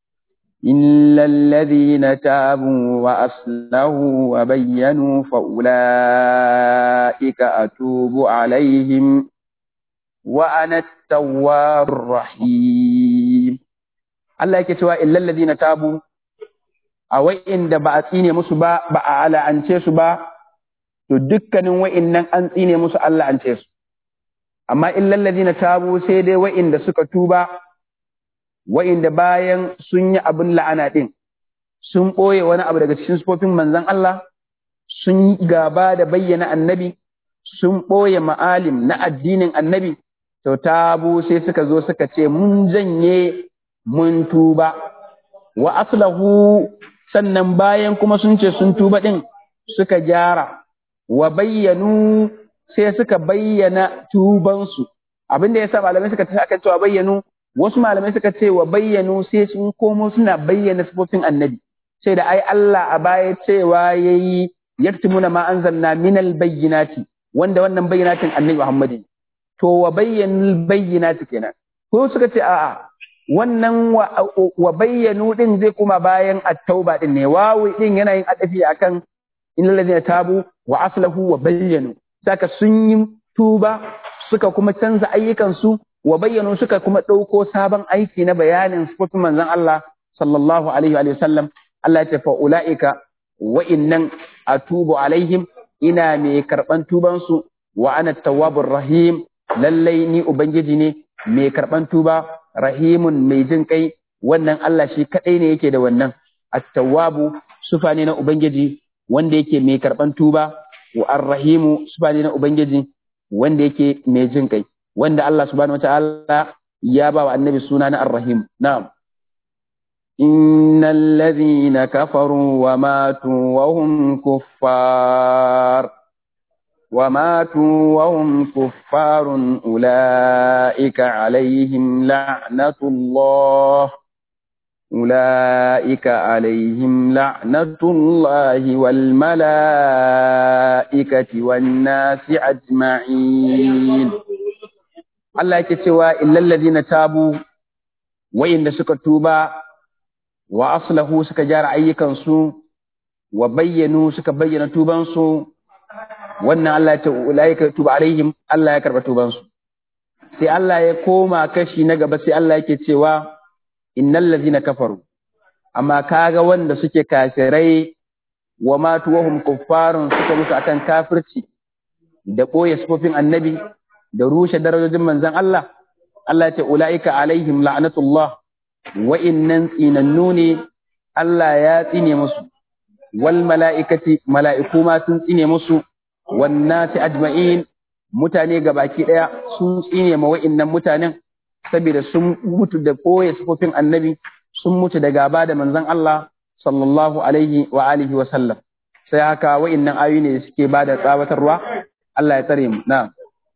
إلا الذين تابوا وأصلحوا وبينوا فأولئك أتوب عليهم وأنا التواب الرحيم الله yake cewa illal ladina tabu a wa'inda ba a tsine musu ba ba a ala'ance su ba to dukkanin wa'innan an tsine musu Allah an ce su amma illal ladina tabu sai dai wa'inda suka tuba wa'inda bayan sun yi abin la'ana din sun ɓoye wani abu daga cikin sufofin manzon Allah sun gaba da bayyana annabi sun ɓoye ma'alim na addinin annabi to tabu sai suka zo suka ce mun janye mun tuba wa aslahu sannan bayan kuma sun ce sun tuba ɗin suka gyara wa bayyanu sai suka bayyana tubansu abin da ya sa malamai suka ce akan cewa bayyanu wasu malamai suka ce wa bayyanu sai sun komo suna bayyana sifofin annabi sai da ai Allah a baya cewa yayi yaktumuna ma anzalna minal bayyinati wanda wannan bayyinatin annabi Muhammad to wa bayyanul bayyinati kenan ko suka ce a'a wannan wa bayyanu din zai kuma bayan at-tauba din ne wawi din yana yin adafi akan innal ladina tabu wa aslahu wa bayyanu saka sun yi tuba suka kuma canza ayyukansu wa bayyanu suka kuma ɗauko sabon aiki na bayanin sifofin manzon Allah sallallahu alaihi wa sallam Allah ya ce fa ulaika wa innan atubu alaihim ina mai karban tuban su wa ana tawwabur rahim lallai ni ubangiji ne mai karban tuba rahimun mai jin kai wannan Allah shi kadai ne yake da wannan at-tawwabu sufa ne na ubangiji wanda yake mai karban tuba wa ar-rahimu sufa ne na ubangiji wanda yake mai jin kai wanda Allah subhanahu wataala ya ba wa annabi suna na ar-rahim na'am innal ladhina kafaru wa matu wa hum kuffar وماتوا وهم كفار أولئك عليهم لعنة الله أولئك عليهم لعنة الله والملائكة والناس أجمعين الله يكتوى إلا الذين تابوا وإن سكتوبا وأصله سكجار أيكا سو وبينوا سكبين توبا سو wannan Allah ya ce ulaika tuba alaihim Allah ya karba tubansu sai Allah ya koma kashi na gaba sai Allah yake cewa innal ladhina kafaru amma kaga wanda suke kafirai wa matu wahum kuffarun suka mutu akan kafirci da boye sifofin annabi da rushe darajojin manzon Allah Allah ya ce ulaika alaihim la'natullah wa innan tsinannu ne Allah ya tsine musu wal mala'ikati mala'iku ma sun tsine musu wannasi ajma'in mutane gabaki daya sun tsine ma wa'innan mutanen saboda sun mutu da koye sifofin annabi sun mutu da gaba da manzon Allah sallallahu alaihi wa alihi wa sallam sai haka wa'innan ayoyi ne suke bada tsawatarwa Allah ya tsare mu na'am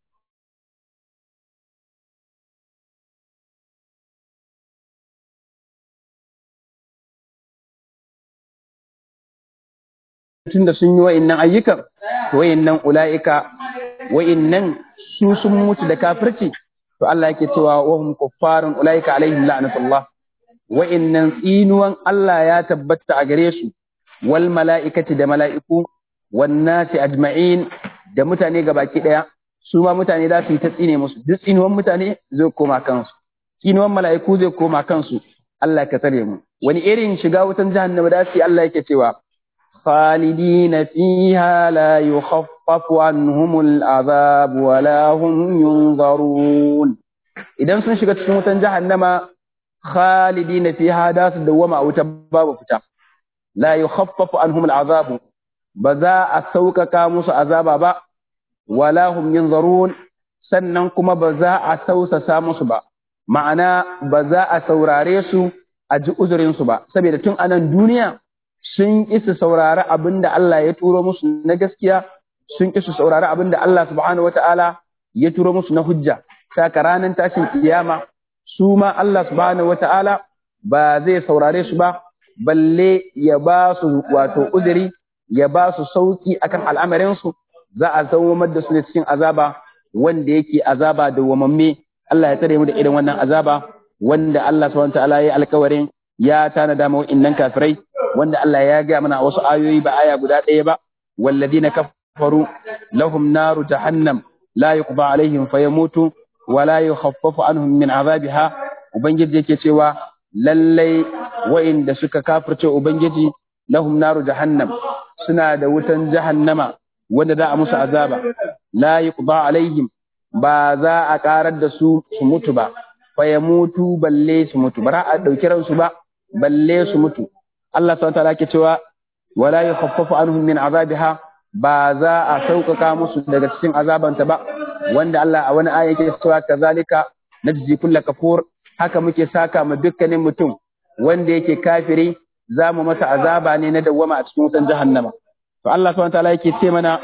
tunda sun yi wa'innan ayyukan wa'innan ula'ika wa'innan su sun mutu da kafirci to Allah yake cewa wa hum kuffarun ula'ika alaihim la'natullah wa'innan tsinuwan Allah ya tabbata a gare su wal mala'ikati da mala'iku wan nasi ajma'in da mutane gabaki daya su ma mutane za su yi ta tsine musu duk tsinuwan mutane zai koma kansu tsinuwan mala'iku zai koma kansu Allah ka tsare mu wani irin shiga wutan jahannama da su Allah yake cewa خالدين فيها لا يخفف عنهم العذاب ولا هم ينظرون idan sun shiga cikin wutan jahannama khalidina fiha da su dawama a wuta babu fita la yukhaffafu anhum al'azab ba za a sauƙaƙa musu azaba ba wala hum yunzarun sannan kuma ba za a sausasa musu ba ma'ana ba za a saurare su a ji uzurin su ba saboda tun anan duniya sun ƙi su saurari abin da Allah ya turo musu na gaskiya sun ƙi su saurari abin da Allah subhanahu wata'ala ya turo musu na hujja saka ranar tashin kiyama su ma Allah subhanahu wata'ala ba zai saurare su ba balle ya ba su wato uzuri ya ba su sauki akan al'amarinsu za a zawamar da su ne cikin azaba wanda yake azaba da wamamme Allah ya tare mu da irin wannan azaba wanda Allah subhanahu wata'ala ya alkawarin ya tanada ma wa'innan kafirai wanda Allah ya gaya mana wasu ayoyi ba aya guda ɗaya ba walladina kafaru lahum naru jahannam la yuqda alaihim fayamutu wala yukhaffafu anhum min azabiha ubangiji yake cewa lallai wa'inda suka kafirce ubangiji lahum naru jahannam suna da wutan jahannama wanda za a musu azaba la yuqda alaihim ba za a karar da su su mutu ba fa ya mutu balle su mutu ba a dauki ransu ba balle su mutu Allah subhanahu wa ta'ala ke cewa wala yukhaffafu anhum min azabiha ba za a sauƙaƙa musu daga cikin azabanta ba wanda Allah a wani aya yake cewa kazalika najzi kulla kafur haka muke saka ma dukkanin mutum wanda yake kafiri za mu masa azaba ne na dawwama a cikin wutan jahannama to Allah subhanahu wataala yake ce mana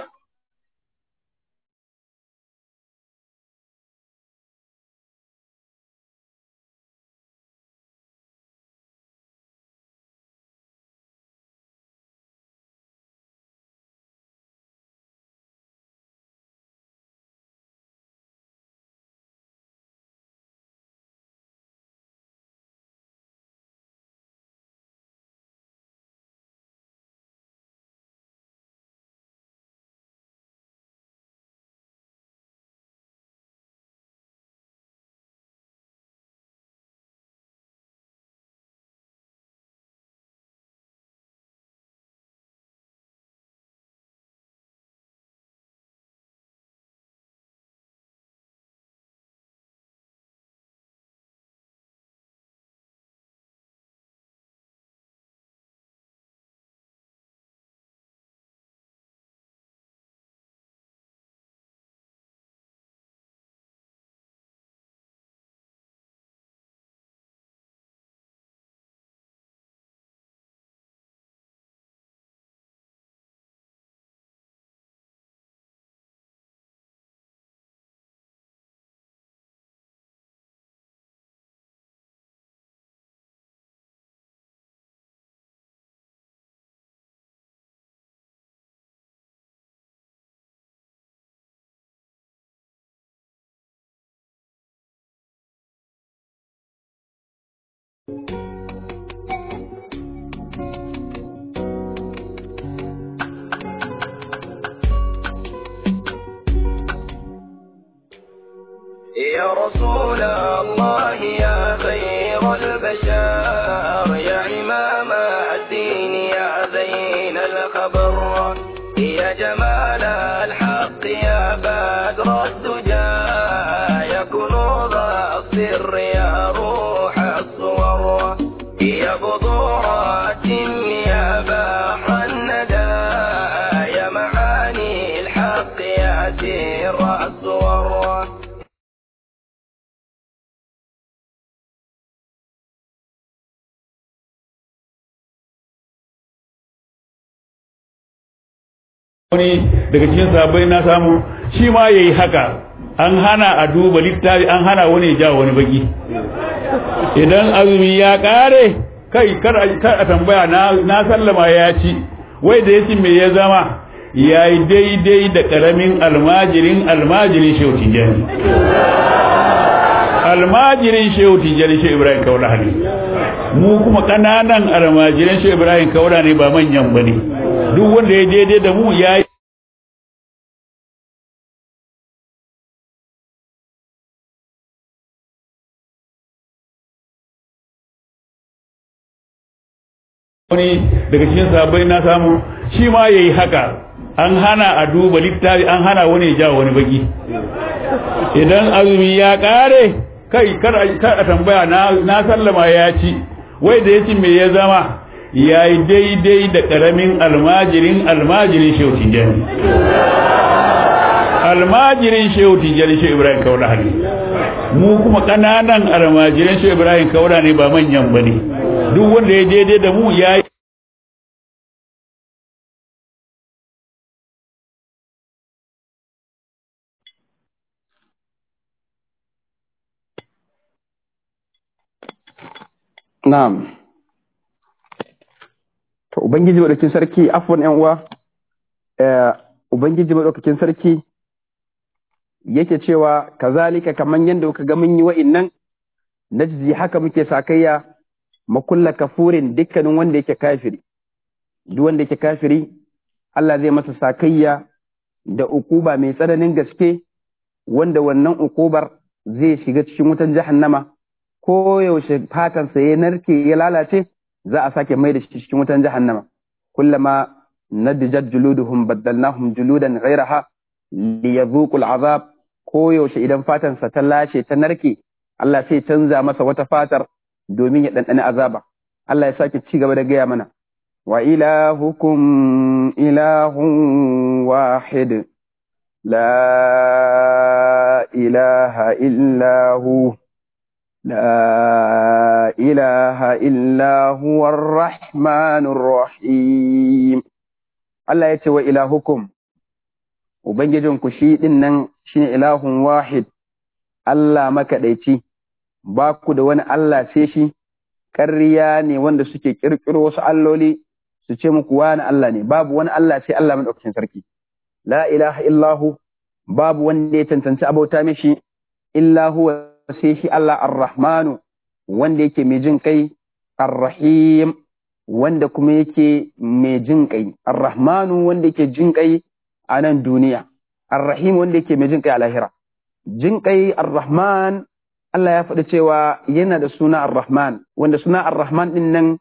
يا رسول الله يا خير البشر يا عمام الدين يا زين الخبر يا جمال الحق يا بدر الدجى يا كنوز السر يا روح الصور يا بذورات يا بحر الندى يا معاني الحق يا سر الصور wani daga cikin sabai na samu shi ma ya yi haka an hana a duba littafi an hana wani ya jawo wani baki idan azumi ya kare kai kar a tambaya na sallama ya ci wai da ya ci me ya zama ya yi daidai da karamin almajirin almajirin shehu tijjani almajirin shehu tijjani shehu ibrahim kaura ne mu kuma kananan almajirin shehu ibrahim kaura ne ba manyan ba ne duk wanda ya daidai da mu ya yi wani daga cikin sabai na samu shi ma ya yi haka an hana a duba littafi an hana wani ya jawo wani baki idan azumi ya kare kai kar a tambaya na sallama ya ci wai da ya ci me ya zama ya yi daidai da ƙaramin almajirin almajirin shehu tijjani almajirin shehu tijjani shehu ibrahim kaura ne mu kuma ƙananan almajirin shehu ibrahim kaura ne ba manyan ba ne duk wanda ya daidai da mu ya yi na'am to ubangiji madaukakin sarki afwan yan uwa eh ubangiji madaukakin sarki yake cewa kazalika kaman yanda kuka ga mun yi wa'innan najzi haka muke sakayya makulla kafurin dukkanin wanda yake kafiri duk wanda yake kafiri Allah zai masa sakayya da ukuba mai tsananin gaske wanda wannan ukubar zai shiga cikin wutan jahannama ko yaushe fatansa ya narke ya lalace za a sake mai da shi cikin wutan jahannama kullama nadijat juluduhum baddalnahum juludan ghayraha liyadhuqu al'azab ko yaushe idan fatansa ta lashe ta narke Allah sai canza masa wata fatar domin ya dandane azaba Allah ya sake ci gaba da gaya mana wa ilahukum ilahun wahid la ilaha illa hu لا إله إلا هو الرحمن الرحيم الله يتوى إلهكم وبنججن كشيء إنن شين إله واحد الله مكديتي باكو دوان الله سيشي ƙarya ne wanda suke ƙirƙiro wasu alloli su ce muku wani Allah ne babu wani Allah sai Allah madaukakin sarki la ilaha illahu babu wanda ya cancanci abauta mishi illa huwa sai shi Allah ar-Rahmanu wanda yake mai jin kai ar-Rahim wanda kuma yake mai jin kai ar-Rahmanu wanda yake jin kai a nan duniya ar-Rahim wanda yake mai jin kai a lahira jin kai ar-Rahman Allah ya faɗi cewa yana da suna ar-Rahman wanda suna ar-Rahman din nan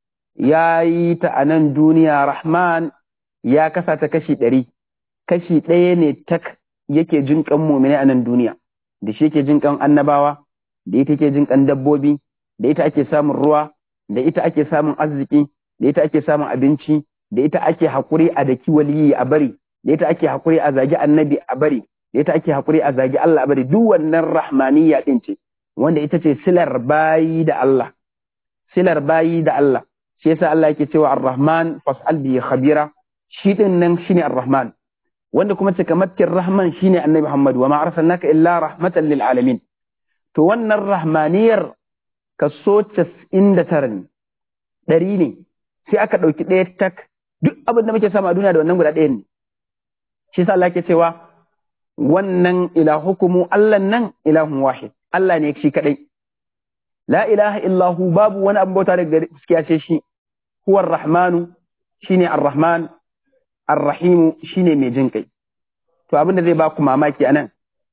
ya yi ta a nan duniya Rahman ya kasa ta kashi ɗari kashi ɗaya ne tak yake jin kan mumine a nan duniya da shi yake jin kan annabawa da ita yake jin kan dabbobi da ita ake samun ruwa da ita ake samun arziki da ita ake samun abinci da ita ake haƙuri a daki waliyi a bari da ita ake haƙuri a zagi annabi a bari da ita ake haƙuri a zagi Allah a bari duk wannan rahmaniyya din ce wanda ita ce silar bayi da Allah silar bayi da Allah shi yasa Allah yake cewa ar-rahman fas'al bi khabira shi din nan shine ar-rahman wanda kuma cikamakin rahman shine annabi Muhammad wa ma arsalnaka illa rahmatan lil alamin to wannan rahmaniyar kaso 99 ne ɗari ne sai aka ɗauki ɗaya tak duk abin da muke samu a duniya da wannan guda ɗaya ne shi yasa Allah yake cewa wannan ilahukumu Allah nan ilahun wahid Allah ne shi kadai la ilaha illahu babu wani abin bauta daga gaskiya ce shi huwa rahmanu shine ar-rahman ar-rahimu shine mai jin kai to abin da zai ba ku mamaki anan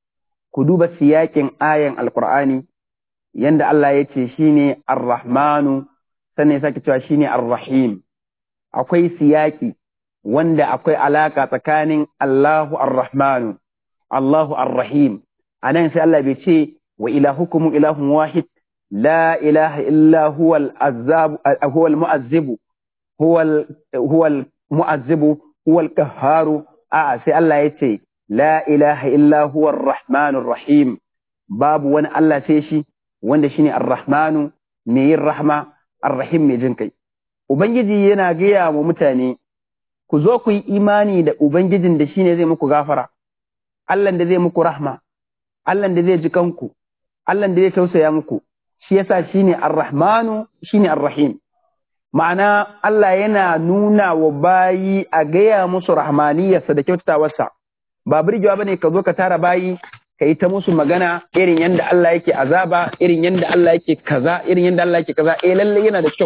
ku duba siyakin ayan alqur'ani yanda Allah ya ce shine ar-rahmanu sannan ya sake cewa shine ar-rahim akwai siyaki wanda akwai alaka tsakanin Allahu ar-rahmanu Allahu ar-rahim anan sai Allah bai ce wa ilahukum ilahun wahid la ilaha illa huwa al-azzab huwa al-mu'azzib huwa huwa al-mu'azzib huwa al-qahhar a sai Allah ya ce la ilaha illa huwa ar-rahman ar-rahim babu wani Allah sai shi wanda shine ar-rahmanu mai yin rahma ar-rahim mai jin kai ubangiji yana gaya wa mutane ku zo ku yi imani da ubangijin da shine zai muku gafara Allah da zai muku rahma Allah da zai ji kanku Allah da zai tausaya muku shi yasa shine ar-rahmanu shine ar-rahim ma'ana Allah yana nuna wa bayi a gaya musu rahmaniyarsa da kyautatawarsa ba birgewa bane ka zo ka tara bayi ka yi ta musu magana irin yadda Allah yake azaba irin yadda Allah yake kaza irin yadda Allah yake kaza eh lalle yana da kyau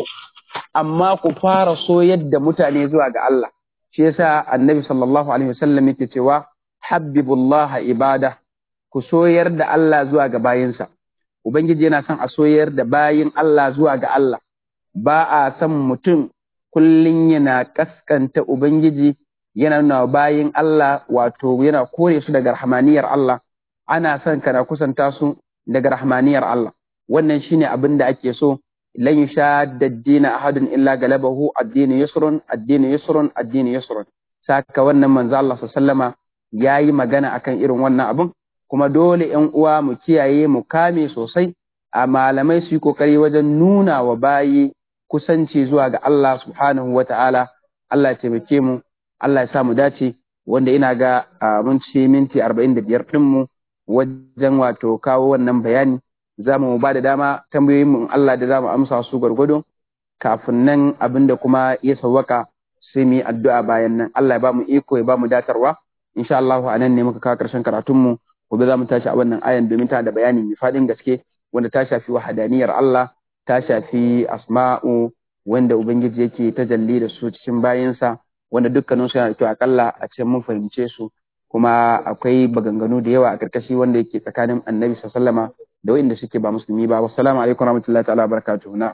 amma ku fara so yadda mutane zuwa ga Allah shi yasa annabi sallallahu alaihi wasallam yake cewa habbibullah ibada ku soyar da Allah zuwa ga bayinsa ubangiji yana son a soyar da bayin Allah zuwa ga Allah ba a son mutum kullum yana kaskanta ubangiji yana nuna bayin Allah wato yana kore su daga rahmaniyar Allah ana son kana kusanta su daga rahmaniyar Allah wannan shine abin da ake so lan yushadda ad-din ahadun illa galabahu ad-din yusrun ad-din yusrun ad-din yusrun saka wannan manzo Allah sallama yayi magana akan irin wannan abun kuma dole ƴan uwa mu kiyaye mu kame sosai a malamai su yi kokari wajen nuna wa bayi kusanci zuwa ga Allah subhanahu wata'ala Allah ya taimake mu Allah ya sa mu dace wanda ina ga mun ci minti 45 din mu wajen wato kawo wannan bayani za mu ba da dama tambayoyin mu Allah da za mu amsa su gwargwado kafin nan abinda kuma ya sawwaka sai mu yi addu'a bayan nan Allah ya ba mu iko ya ba mu datarwa insha Allah a nan ne muka kawo karshen karatun mu gobe za mu tashi a wannan ayan domin ta da bayani mai fadin gaske wanda ta shafi wahadaniyar Allah ta shafi asma'u wanda ubangiji yake tajalli da su cikin bayinsa wanda dukkanin su yana da kyau akalla a ce mun fahimce su kuma akwai baganganu da yawa a karkashi wanda yake tsakanin annabi sallama da wa'inda suke ba musulmi ba wassalamu alaikum warahmatullahi ta'ala barakatuhu na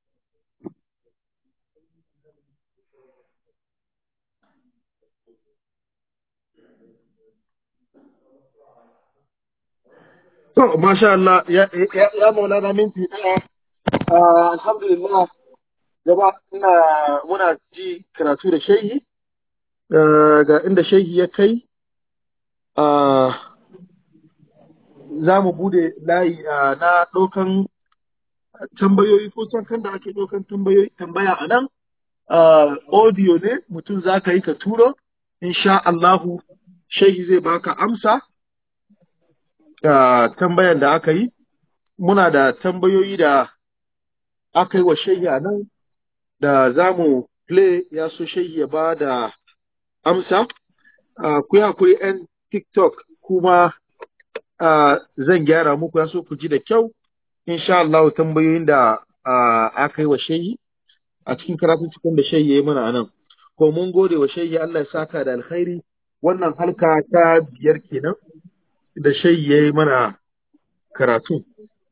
To, masha Allah, ya, ya, ya maulana minti ɗaya. Ah, alhamdulillah, gaba ina muna ji karatu da shehi, ah, ga inda shehi ya kai, ah, za mu bude layi ah, na ɗaukan tambayoyi ko can kan da ake ɗaukan tambayoyi tambaya a nan. Ah, audio ne mutum za ka yi ka turo, insha Allahu, shehi zai baka amsa. uh, tambayan da aka yi, muna da tambayoyi da aka yi wa shehi a nan da za mu play ya so shehi ya ba da amsa. Uh, ku akwai 'yan TikTok kuma uh, zan gyara muku ya so ku ji da kyau. Insha Allah tambayoyin da uh, aka yi wa shehi a cikin karatun cikin da shehi ya yi mana a nan. Ko mun gode wa shehi Allah ya saka da alkhairi wannan halka ta biyar kenan. da shai ya yi mana karatu.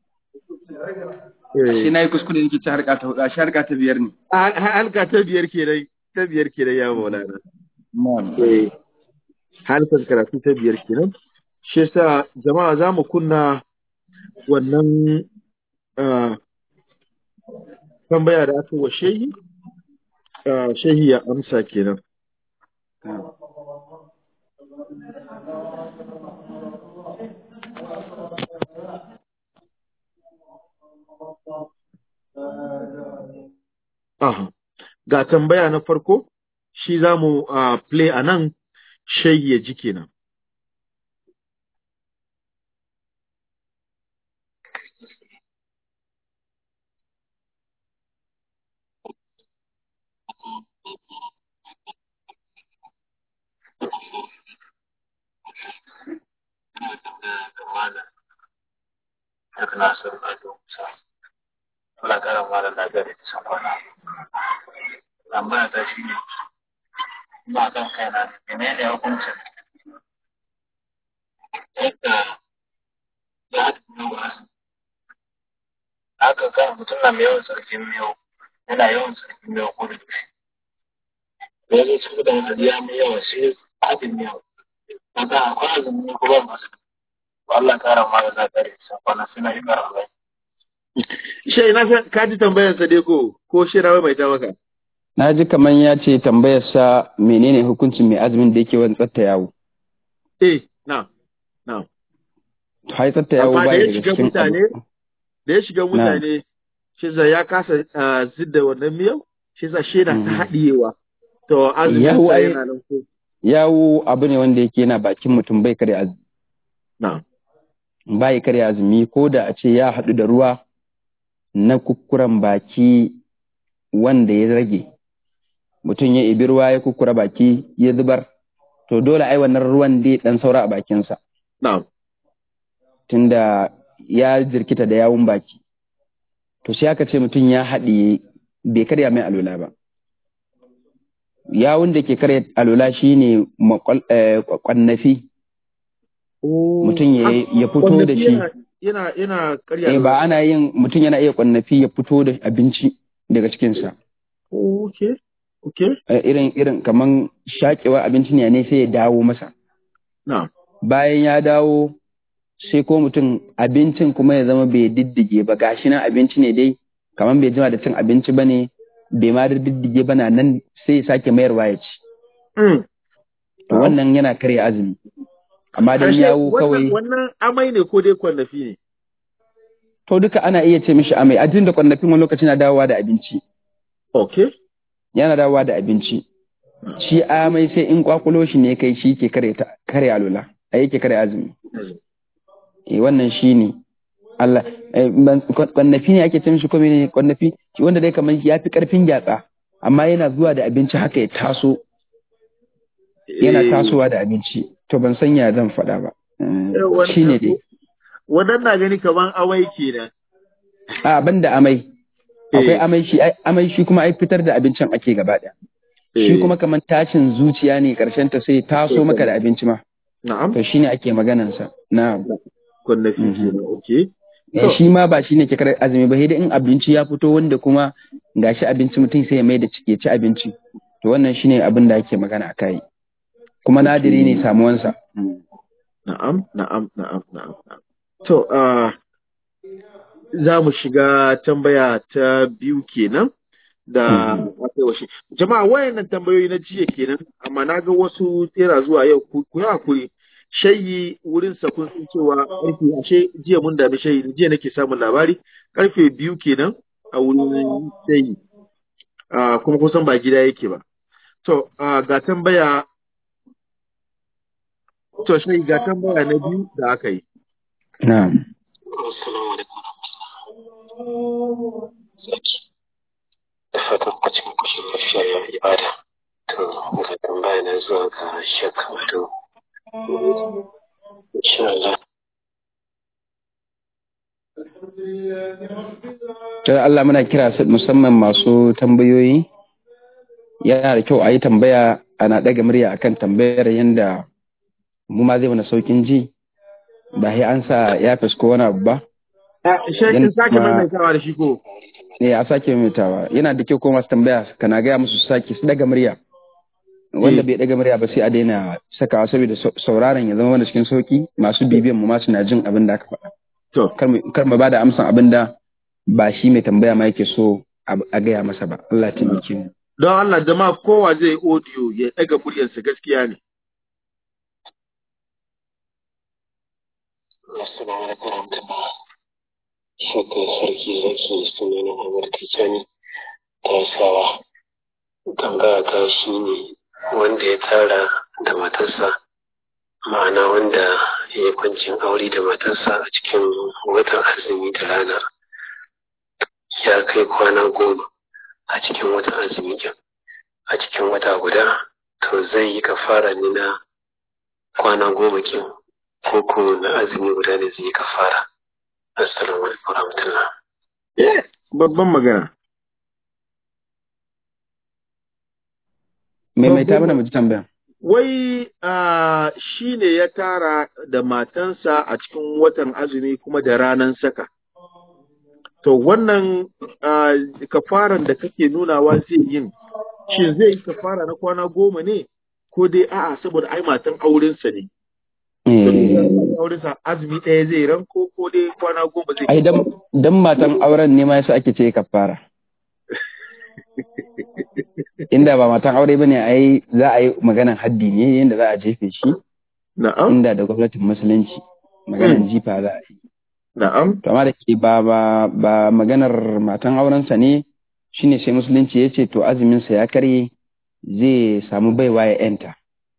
shi na yi kuskure nake ci harka ta hudu a shi harka ta biyar ne Halka ta biyar kenan, ta biyar kenan ya maulana. Eh, Halkan karatu ta biyar kenan. Shi yasa jama'a za mu kunna wannan ah, tambaya da aka wa shehi, ah, shehi ya amsa kenan. Aha. Ga tambaya na farko, shi za mu ah, play a nan, shehi ya ji kenan. duk na san ado musa Allah kara mara lafiya da san kwana tambaya ta shi ne ba kan kaina menene hukuncin yadda ya haɗu da wasu haka kan mutum na mai yawan sarkin miyau yana yawan sarkin miyau ko da yaushe da ya zo cikin da wani ya mai yawa sai haɗin miyau kaga akwai azumi ko ba masu Allah kara mara lafiya da san kwana suna yi kara bai Shai na san ka ji tambayarsa dai ko ko shi rawai mai ta maka. na ji kamar ya ce tambayarsa menene hukuncin mai azumin da yake wani tsatta yawo Eh, na, na. hai tsatta yawo Amma da baya ya daga shiga cikin mutane, abu da ya shiga mutane, shi sa ya kasa ah, zidda wannan miyau, shi sa shi na ta Mhm. haɗiyewa. To azumin Yawo sa ai- yana nan ko. yawo abu ne wanda yake yana bakin mutum bai karya azumi Na. bai karya azumi ko da a ce ya haɗu da ruwa na kukkuran baki wanda ya rage mutum ya ibi ruwa ya kukkura baki ya zubar to dole ai wannan ruwan dai dan saura a bakinsa Na. tunda ya jirkita da yawun baki to sai aka ce mutum ya haɗiye bai karya mai alola ba yawun da ke karya alola shine makwal- eh, kwannafi mutum ya ya fito da shi Yana yana, yana karya. eh ba ana yin mutum yana iya kwannafi ya fito da abinci daga cikinsa Okay. Okay. Eh, irin irin kaman shakewa abinci ne ne sai ya dawo masa Na. bayan ya dawo sai ko mutum abincin kuma ya zama bai diddige ba gashi nan abinci ne dai kaman bai jima da cin abinci ba ne bai ma diddige ba na nan sai ya sake mayarwa ya ci Mm. to wannan yana karya azumi amma dan Ashe, yawo wannan- kawai Wannan amai ne ko dai kwallafi ne? to duka ana iya ce mishi amai ajin da kwannafin wani lokaci na dawowa da abinci Okay. yana dawowa da abinci shi amai sai in kwakulo shi ne kai shi ke kare ta kare alula a yake kare azumi eh wannan shi ne Allah eh, ban- kwan- kwannafi ne ake ce mishi ko menene kwannafi shi wanda dai kamar ya fi karfin gyatsa amma yana zuwa da abinci haka ya taso yana Eh, tasowa da abinci to ban san ya zan faɗa ba eh, wannan- shi ne dai Wannan na gani kaman amai kenan. a banda amai akwai Eh. amai shi ai- amai shi kuma ai fitar da abincin ake gaba ɗaya shi Eh. kuma kamar tashin zuciya ne karshen ta sai taso maka da abinci ma na'am to shine ake maganansa na kunnafi Mhm. kenan okay Eh, shi ma ba shine ke kar azumi ba sai dai in abinci ya fito wanda kuma gashi abinci mutum sai ya mai da ciki ya ci abinci to wannan shine abin da ake magana a kai kuma nadiri ne samuwansa Na'am, na'am, na'am, na'am. na'am. To, ah, za mu shiga tambaya ta biyu kenan da aka yi wa shi. Jama'a wayannan tambayoyi na jiya kenan, amma na ga wasu tsera zuwa yau ku ku yi hakuri. Shayi wurin sa kun san cewa karfe ashe jiya mun dami shayi jiya nake samun labari karfe biyu kenan a wurin shayi. Ah, kuma kusan ba gida yake ba. To, ah, ga tambaya To shi ga tambaya na biyu da aka yi. na'am Assalamu alaikum Zaki. Da fatan a cikin kushin lafiya ya ibada. To, ga tambaya na zuwa ga Shek Wato. Insha Allah. to Allah muna kira su musamman masu tambayoyi yana da kyau a yi tambaya ana ɗaga murya akan tambayar yanda mu ma zai mana saukin ji ba sai an sa ya ko wani abu ba Shekin Yan sake kuma- maimaitawa da shi ko? ne a sake maimaitawa yana da kyau ko masu tambaya kana gaya musu su sake su daga murya wanda Eh. bai daga murya ba sai a daina sakawa saboda sau- sauraron ya zama wanda cikin sauki masu bibiyan mu ma suna jin abin da aka faɗa To, kar mu kar mu bada amsan abin da ba shi mai tambaya ma yake so a a gaya masa ba Allah ya taimake mu don Allah jama'a kowa zai audio ya ɗaga muryarsa gaskiya ne. Assalamu alaikum warahmatullah. Shek Sarki Zaki sunana Amir Tijjani Taisawa. Tambaya ta shi ne wanda ya tara da matarsa ma'ana wanda ya yi kwancin aure da matarsa a cikin watan azumi da rana ya kai kwana goma a cikin watan azumi din a cikin wata guda to zai yi kafara ne na kwana goma kin ko ko na azumi guda ne zai yi kafara assalamu alaikum warahmatullah Babban magana. maimaita mana mu ji tambaya Wai ah, shi ne ya tara da matansa a cikin watan azumi kuma da ranan saka. To wannan ah, kafaran da kake nunawa zai yin, shi zai yi kafara na kwana goma ne ko dai a'a saboda ai matan aurensa ne. Eh, aurensa azumi ɗaya zai ran ko ko dai kwana goma zai ai dan dan matan auren ne ma yasa ake ce kafara inda ba matan aure bane ai za a yi maganan haddi ne yanda za a jefe shi Na'am, inda da gwamnatin musulunci maganan jifa za a yi na'am, to amma da ke ba ba ba maganar matan aurensa ne shine sai musulunci ya ce to azumin sa ya karye zai samu baiwa ya yanta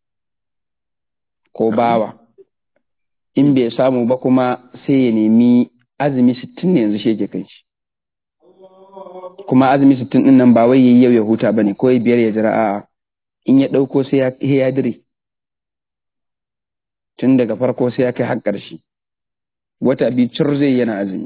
ko bawa in bai samu ba kuma sai ya nemi azumi sittin ne yanzu shi yake kan shi kuma azumi sittin din nan ba wai yayi yau ya huta bane ko ya biyar ya jira a'a in ya ɗauko sai ya sai ya dire tun daga farko sai ya kai har ƙarshe wata biyu cur zai yana azumi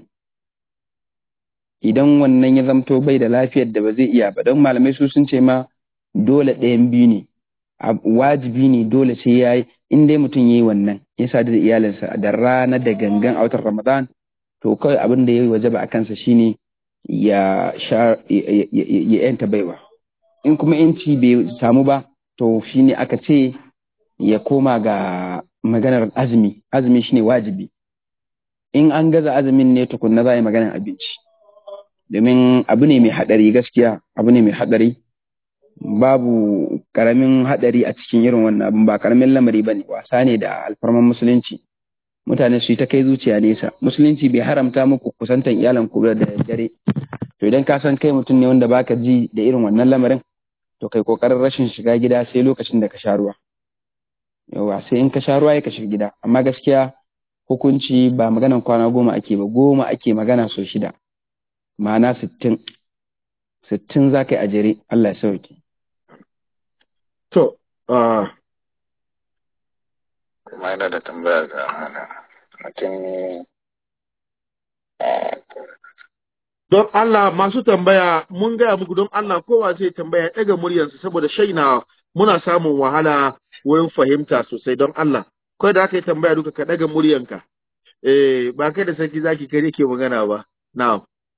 idan wannan ya zamto bai da lafiyar da ba zai iya ba don malamai su sun ce ma dole ɗayan biyu ne a- wajibi ne dole sai ya yi in dai mutum ya yi wannan ya sadu da iyalinsa da rana da gangan a watan ramadan to kawai abin da ya yi wajaba a kansa shine ya sha ya- ya ya- ya yanta baiwa in kuma yanci bai samu ba to shine aka ce ya koma ga maganar azumi azumi shine wajibi in an gaza azumin ne tukunna za a yi maganar abinci domin abu ne mai haɗari gaskiya abu ne mai haɗari babu ƙaramin haɗari a cikin irin wannan abin ba ƙaramin lamari ba ne wasa ne da alfarman musulunci mutane su yi ta kai zuciya nesa musulunci bai haramta muku kusantan iyalan ku da daddare to idan ka san kai mutum ne wanda baka ji da irin wannan lamarin to kai kokarin rashin shiga gida sai lokacin da ka sha ruwa yawa sai in ka sha ruwa ya ka shiga gida amma gaskiya hukunci ba maganan kwana goma ake ba goma ake magana so shida ma'ana sittin sittin za ka yi a jere Allah ya sauke To, ah, kuma yana da tambaya ga hana mutum don Allah masu tambaya mun gaya muku don Allah kowa zai tambaya ɗaga muryarsa saboda shaina muna samun wahala wurin fahimta sosai don Allah ko da aka yi tambaya duka ka daga muryanka eh ba kai da sarki zaki kare ke magana ba na'am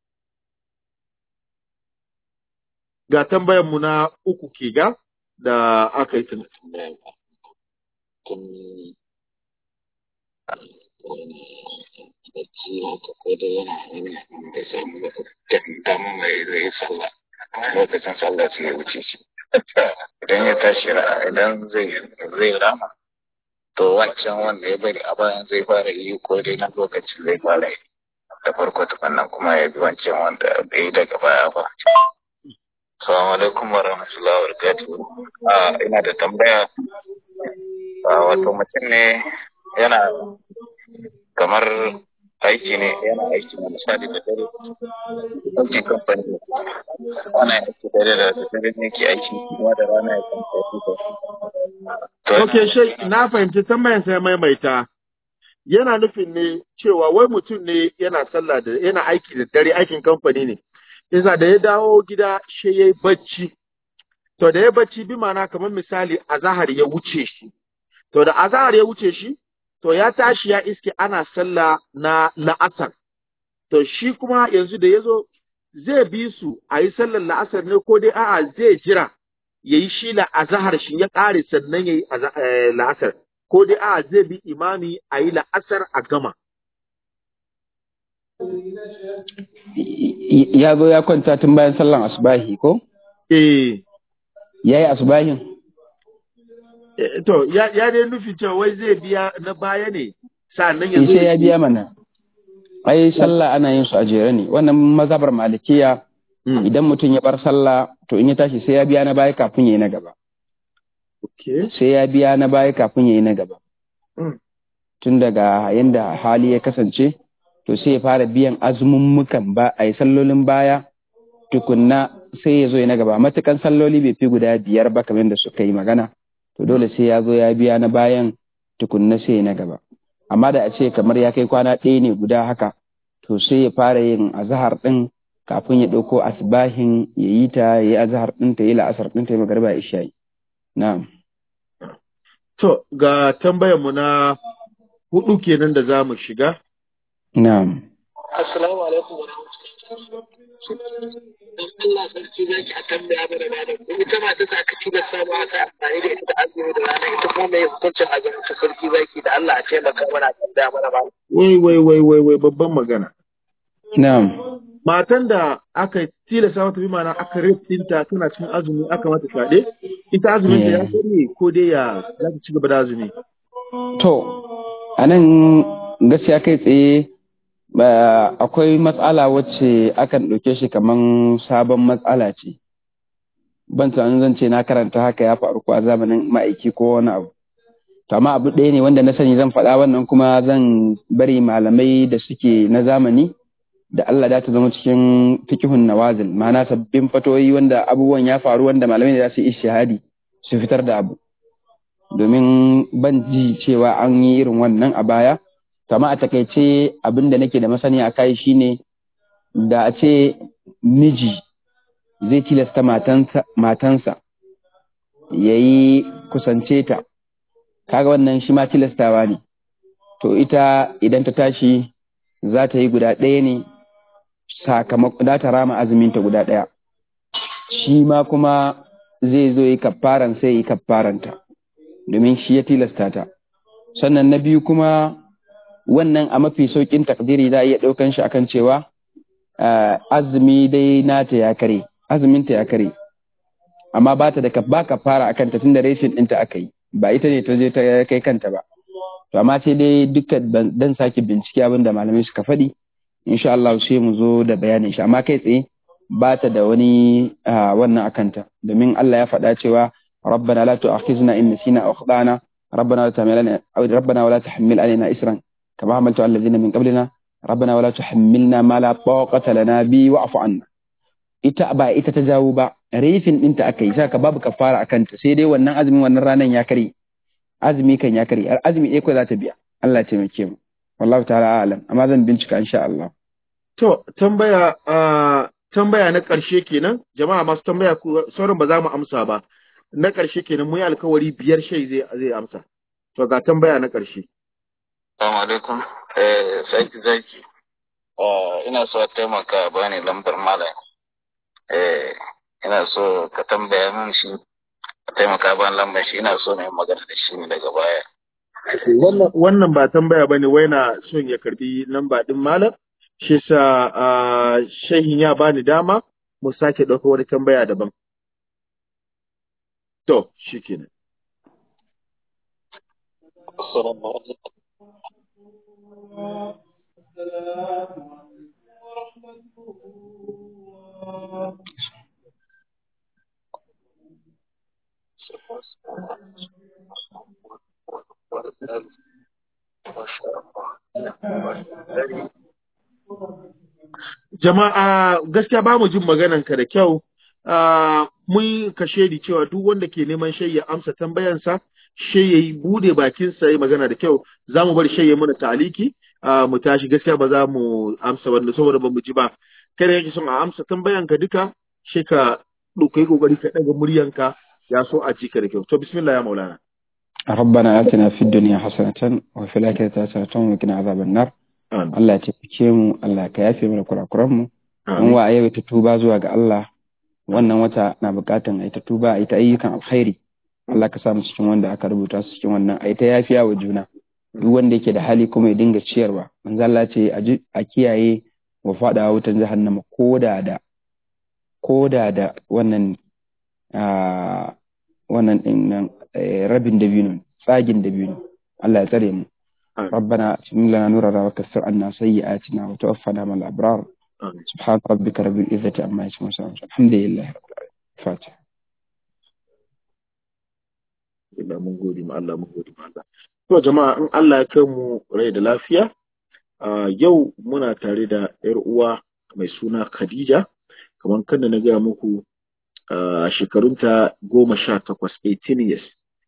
ga tambayar mu na uku ke ga da aka yi tun tambaya ba tun wani bacci haka ko da yana yana da samu da damu mai zai sallah lokacin sallah sai ya wuce shi idan ya tashi ra- idan zai zai rama to wancan wanda ya bari a bayan zai fara yi ko dai na lokaci zai fara yi da farko tukunnan kuma ya bi wancan wanda bai yi daga baya ba Assalamu alaikum wa rahmatullahi wa barakatuhu. Ah, ina da tambaya. Ah, wato mutum ne yana kamar aiki ne yana aiki na misali da dare. Aikin kamfani ne. Ana aiki dare da dare ne ke aiki kuma da rana ya kan aiki da. To, Okay, shai na fahimci tambayan sai maimaita. Yana nufin ne cewa wai mutum ne yana sallah da yana aiki da dare aikin kamfani ne. Isa da ya dawo gida shi yayi bacci. To da ya bacci bi mana kamar misali azahar ya wuce shi. To da azahar ya wuce shi, to ya tashi ya iske ana sallah na la'asar. To shi kuma yanzu da ya zo zai bi su a yi sallar la'asar ne ko dai a'a zai jira ya yi shi la'azahar shi ya ƙare sannan ya yi la'asar. Ko dai a'a zai bi imami a yi la'asar a gama. ya zo ya kwanta tun bayan sallan asubahi ko Eh, ya yi asubahin eh, to ya, ya dai nufi cewa wai zai biya na baya ne sa'annan ya Eh, zo sai ya biya mana ai sallah ana yin su a jere ne wannan mazhabar malikiya Mm. idan mutum ya bar sallah to in ya tashi sai ya biya na baya kafin ya yi na gaba Okay. sai ya biya na baya kafin ya yi na gaba Mm. tun daga yanda hali ya kasance to sai ya fara biyan azumummukan ba a yi sallolin baya tukunna sai ya zo ya na gaba matukan salloli bai fi guda biyar ba kamar da suka yi magana to dole sai ya zo ya biya na bayan tukunna sai ya na gaba amma da a ce kamar ya kai kwana ɗaya ne guda haka to sai ya fara yin azahar ɗin kafin ya ɗauko asbahin ya yi ta ya yi azahar ɗin ta ya yi la'asar ɗin ta ya magarba ya isha'i na'am To, ga tambayar mu na hudu kenan da za mu shiga. na'am Assalamu alaikum wa rahmatullahi. Dan Allah sarki zaki a tambaya mana da ku ita ma ta sa aka ci da samu aka amfani da ita da azumi da rana ita kuma mai hukuncin azumin ta sarki zaki da Allah a taimaka mana a tambaya mana ba. Wai, wai, wai, wai, wai, babban magana. na'am Matan da aka tilasta mata bi mana aka rifinta tana cikin azumi aka mata fyaɗe, ita azumin ta ya Yeah. karye ko dai ya za ta ci gaba da azumi. To, a nan gaskiya kai tsaye ba akwai matsala wacce akan ɗauke shi kaman sabon matsala ce. Ban tunanin zan ce na karanta haka ya faru ko a zamanin ma'aiki ko wani abu. To, amma abu ɗaya ne wanda na sani zan faɗa wannan kuma zan bari malamai da suke na zamani da Allah da ta zama cikin fikihun nawazil ma'ana sabbin fatoyi wanda abubuwan ya faru wanda malamai da za su yi ishihadi su fitar da abu. domin ban ji cewa an yi irin wannan a baya kama a takaice abin da nake da masani a kai shine da a ce miji zai tilasta matansa, matansa ya yi kusance ta kaga wannan shi ma tilastawa ne to ita idan ta tashi za ta yi guda ɗaya ne sakamakon za ta rama azuminta guda ɗaya shi ma kuma zai zo yi kaffaran sai yi kaffaranta domin shi ya tilasta ta sannan na biyu kuma wannan a mafi saukin takdiri za a iya ɗaukan shi akan cewa ah, azumi dai nata ya kare azuminta ya kare amma ba ta da ka ba ka fara akan ta tunda reshin ɗinta aka yi ba ita ne ta je ta kai kanta ba to amma sai dai dukkan ban- dan sake bincike abin da malamai suka faɗi insha Allah sai mu zo da bayanin shi amma kai tsaye ba ta da wani ah, wannan akanta domin Allah ya faɗa cewa ربنا لا تؤاخذنا إن نسينا أو أخطأنا ربنا ولا تحمل علينا ربنا ولا تحمل علينا إسرا كما حملت على الذين من قبلنا ربنا ولا تحملنا ما لا طاقة لنا به واعف عنا ita ba ita ta jawo ba rifin ɗinta aka yi saka babu kafara akan ta sai dai wannan azumin wannan ranan ya kare azumi kan ya kare azumi ɗaya ko za ta biya Allah ya taimake mu wallahu ta'ala a'lam amma zan bincika insha Allah To, tambaya, ah, tambaya na ƙarshe kenan, jama'a masu tambaya ku sauran ba za mu amsa ba. Na ƙarshe kenan mu yi alkawari biyar shai zai zai amsa. to ga tambaya na ƙarshe Assalamu alaikum. Eh, zaki zaki. Eh, ina so a taimaka ba ni lambar malam. Eh, ina so ka tambaya min shi. Ka taimaka ba ni lambar shi. Ina so na yi magana da shi ne daga baya. wannan wannan ba tambaya bane wai na son ya karbi lamba din malam shi sa ah, shehin ya bani dama mu sake ɗauka wani tambaya daban to shikenan Assalamu alaikum. jama'a gaskiya ba mu jin maganan ka da kyau Ah, mun ka shaidi cewa duk wanda ke neman shai ya amsa tambayansa shai ya yi bude bakinsa ya magana da kyau za mu bar shai ya mana taliki ah, mu tashi gaskiya ba za mu amsa wanda saboda ba mu ji ba kada yake son a amsa tambayanka duka shi ka ɗauka kokari ka ɗaga muryanka ya so a ji ka da kyau to bismillah ya maulana ربنا آتنا في الدنيا حسنة وفي الآخرة حسنة وقنا عذاب النار amin Allah ya taimake mu Allah ka yafe mana kurakuran mu an amin wa a yau ta tuba zuwa ga Allah wannan wata na bukatan a yi ta tuba a yi ta ayyukan alkhairi Allah ka sa mu cikin wanda aka rubuta su cikin wannan a yi ta yafiya wa juna duk wanda yake da hali kuma ya dinga ciyarwa manzo Allah ce a ji- a kiyaye wa fadawa wutan jahannama koda da koda da wannan ah, wannan din nan eh, rabin dabino tsagin dabino Allah ya tsare mu amin ربنا اتمم لنا نورنا وكفر عنا سيئاتنا وتوفنا مع الابرار amin سبحان ربك رب العزه عما يصفون وسلام الحمد لله رب العالمين فاتحه Allah mun gode ma Allah mun gode ma Allah to jama'a in Allah ya kai mu rai da lafiya a yau muna tare da yar uwa mai suna Khadija kamar kan da na gaya muku a shekarunta goma sha takwas 18 years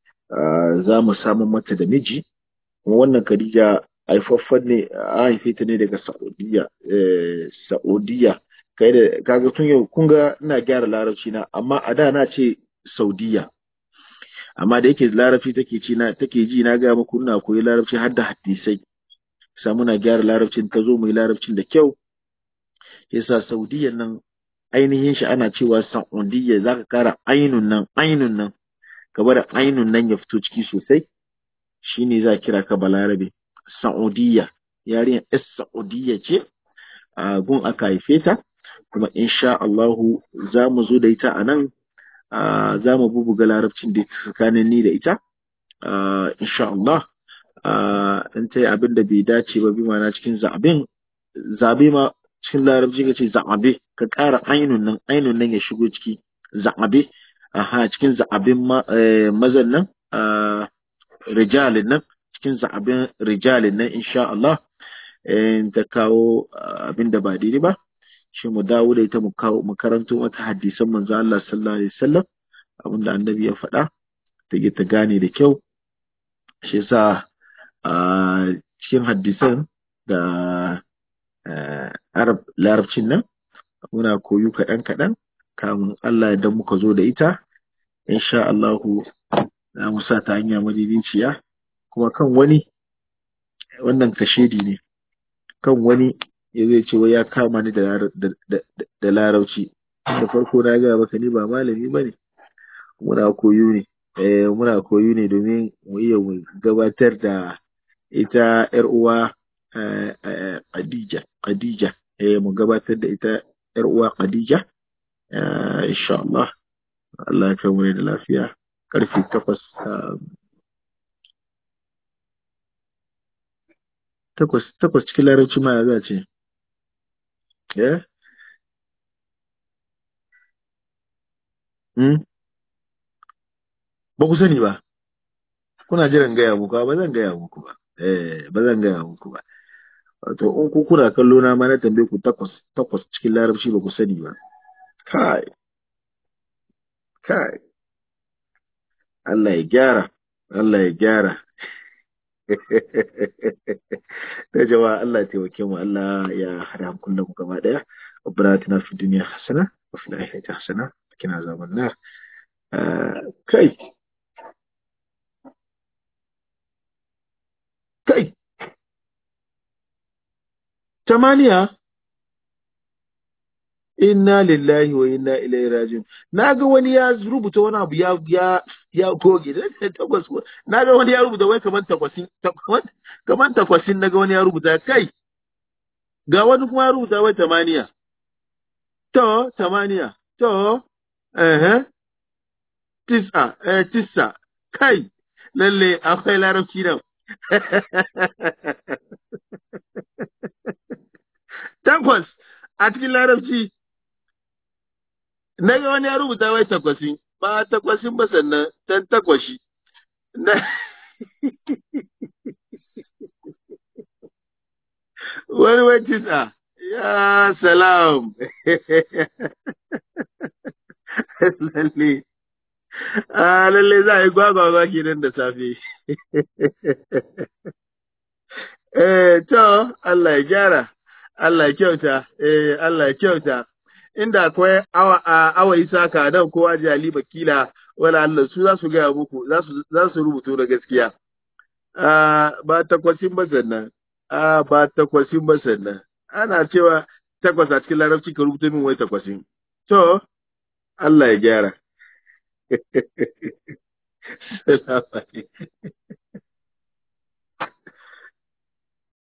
Ah, za mu samu mata da miji kuma wannan Khadija haifaffen ne a haife ta ne daga Saudiya eh, Saudiya kai da kaga tun yau kun ga ina gyara larabci na amma a da na ce Saudiya amma da yake larabci take ci na take ji na ga muku ina koyi larabci har da hadisai sa muna gyara larabcin ta zo mu yi larabcin da kyau yasa Saudiya nan ainihin shi ana cewa Saudiya zaka kara ainun nan ainun nan ka bar ainun nan ya fito ciki sosai shine za kira ka balarabe Saudiya yarinyar es Saudiya ce a gun aka haife ta kuma insha Allahu za mu zo da ita a nan ah, za mu bubuga larabcin da tsakanin ni da ita ah, insha Allah ah, in ta yi abin da bai dace ba bi mana cikin zaɓen zaɓe ma cikin larabci ka ce zaɓe ka ƙara ainun nan ainun nan ya shigo ciki zaɓe aha cikin zaɓen ma, eh, mazan nan ah, rijalin nan cikin zaɓen rijalin nan insha Allah in ta kawo ah, abin da ba daidai ba shi mu dawo da ita mu kawo mu karanto mata hadisan manzo Allah sallallahu alaihi wasallam abin da annabi ya faɗa ta ke ta gane da kyau shi yasa a cikin hadisan da eh, arab larabcin nan muna koyu kaɗan kaɗan kamun Allah idan muka zo da ita insha Allahu za mu sa ta hanya madidiciya kuma kan wani wannan kashedi ne kan wani ya zai ce wai ya kama ni da lar- da- da- da larauci da farko na gaya maka ni ba malami ba ne muna koyo ne eh muna koyo ne domin mu iya mu gabatar da ita yar uwa eh, eh, Khadija Khadija eh mu gabatar da ita yar uwa Khadija eh, insha Allah Allah ya kai mu da lafiya karfe takwas ah, takwas takwas cikin larabci ma ya za a ce eh hmm? ba ku sani ba kuna jiran gaya muku ba zan gaya muku ba eh ba zan gaya muku ba wato in ku kuna kallo na ma na tambaye ku takwas takwas cikin larabci ba ku sani ba kai kai Allah ya gyara Allah ya gyara da jama'a Allah ya taimake mu Allah ya hada kullum mu gaba daya ربنا اتنا في الدنيا حسنه وفي الاخره حسنه وقنا عذاب النار آه كي tamaniya inna lillahi wa inna ilaihi rajiun naga wani ya rubuta wani abu ya ya ya goge da takwas naga wani ya rubuta wai kaman takwasin takwas kaman takwasin naga wani ya rubuta kai ga wani kuma ya rubuta wai tamaniya to tamaniya to eh tisa eh tisa kai lalle akwai larabci nan takwas a cikin larabci na ga wani ya rubuta wai takwasin ba takwasin ba sannan tan takwashi na wani wai tisa ya salam lalle a lalle za a yi gwagwagwa kenan da safe eh to Allah ya gyara Allah ya kyauta eh Allah ya kyauta inda akwai awa awa isaka dan kowa jali bakila wala Allah su za su gaya muku za su za su rubuto da gaskiya ah ba takwasin ba sannan ah ba takwasin ba sannan ana cewa takwas a cikin larabci ka rubuta min wai takwasin to Allah ya gyara Salamu alaikum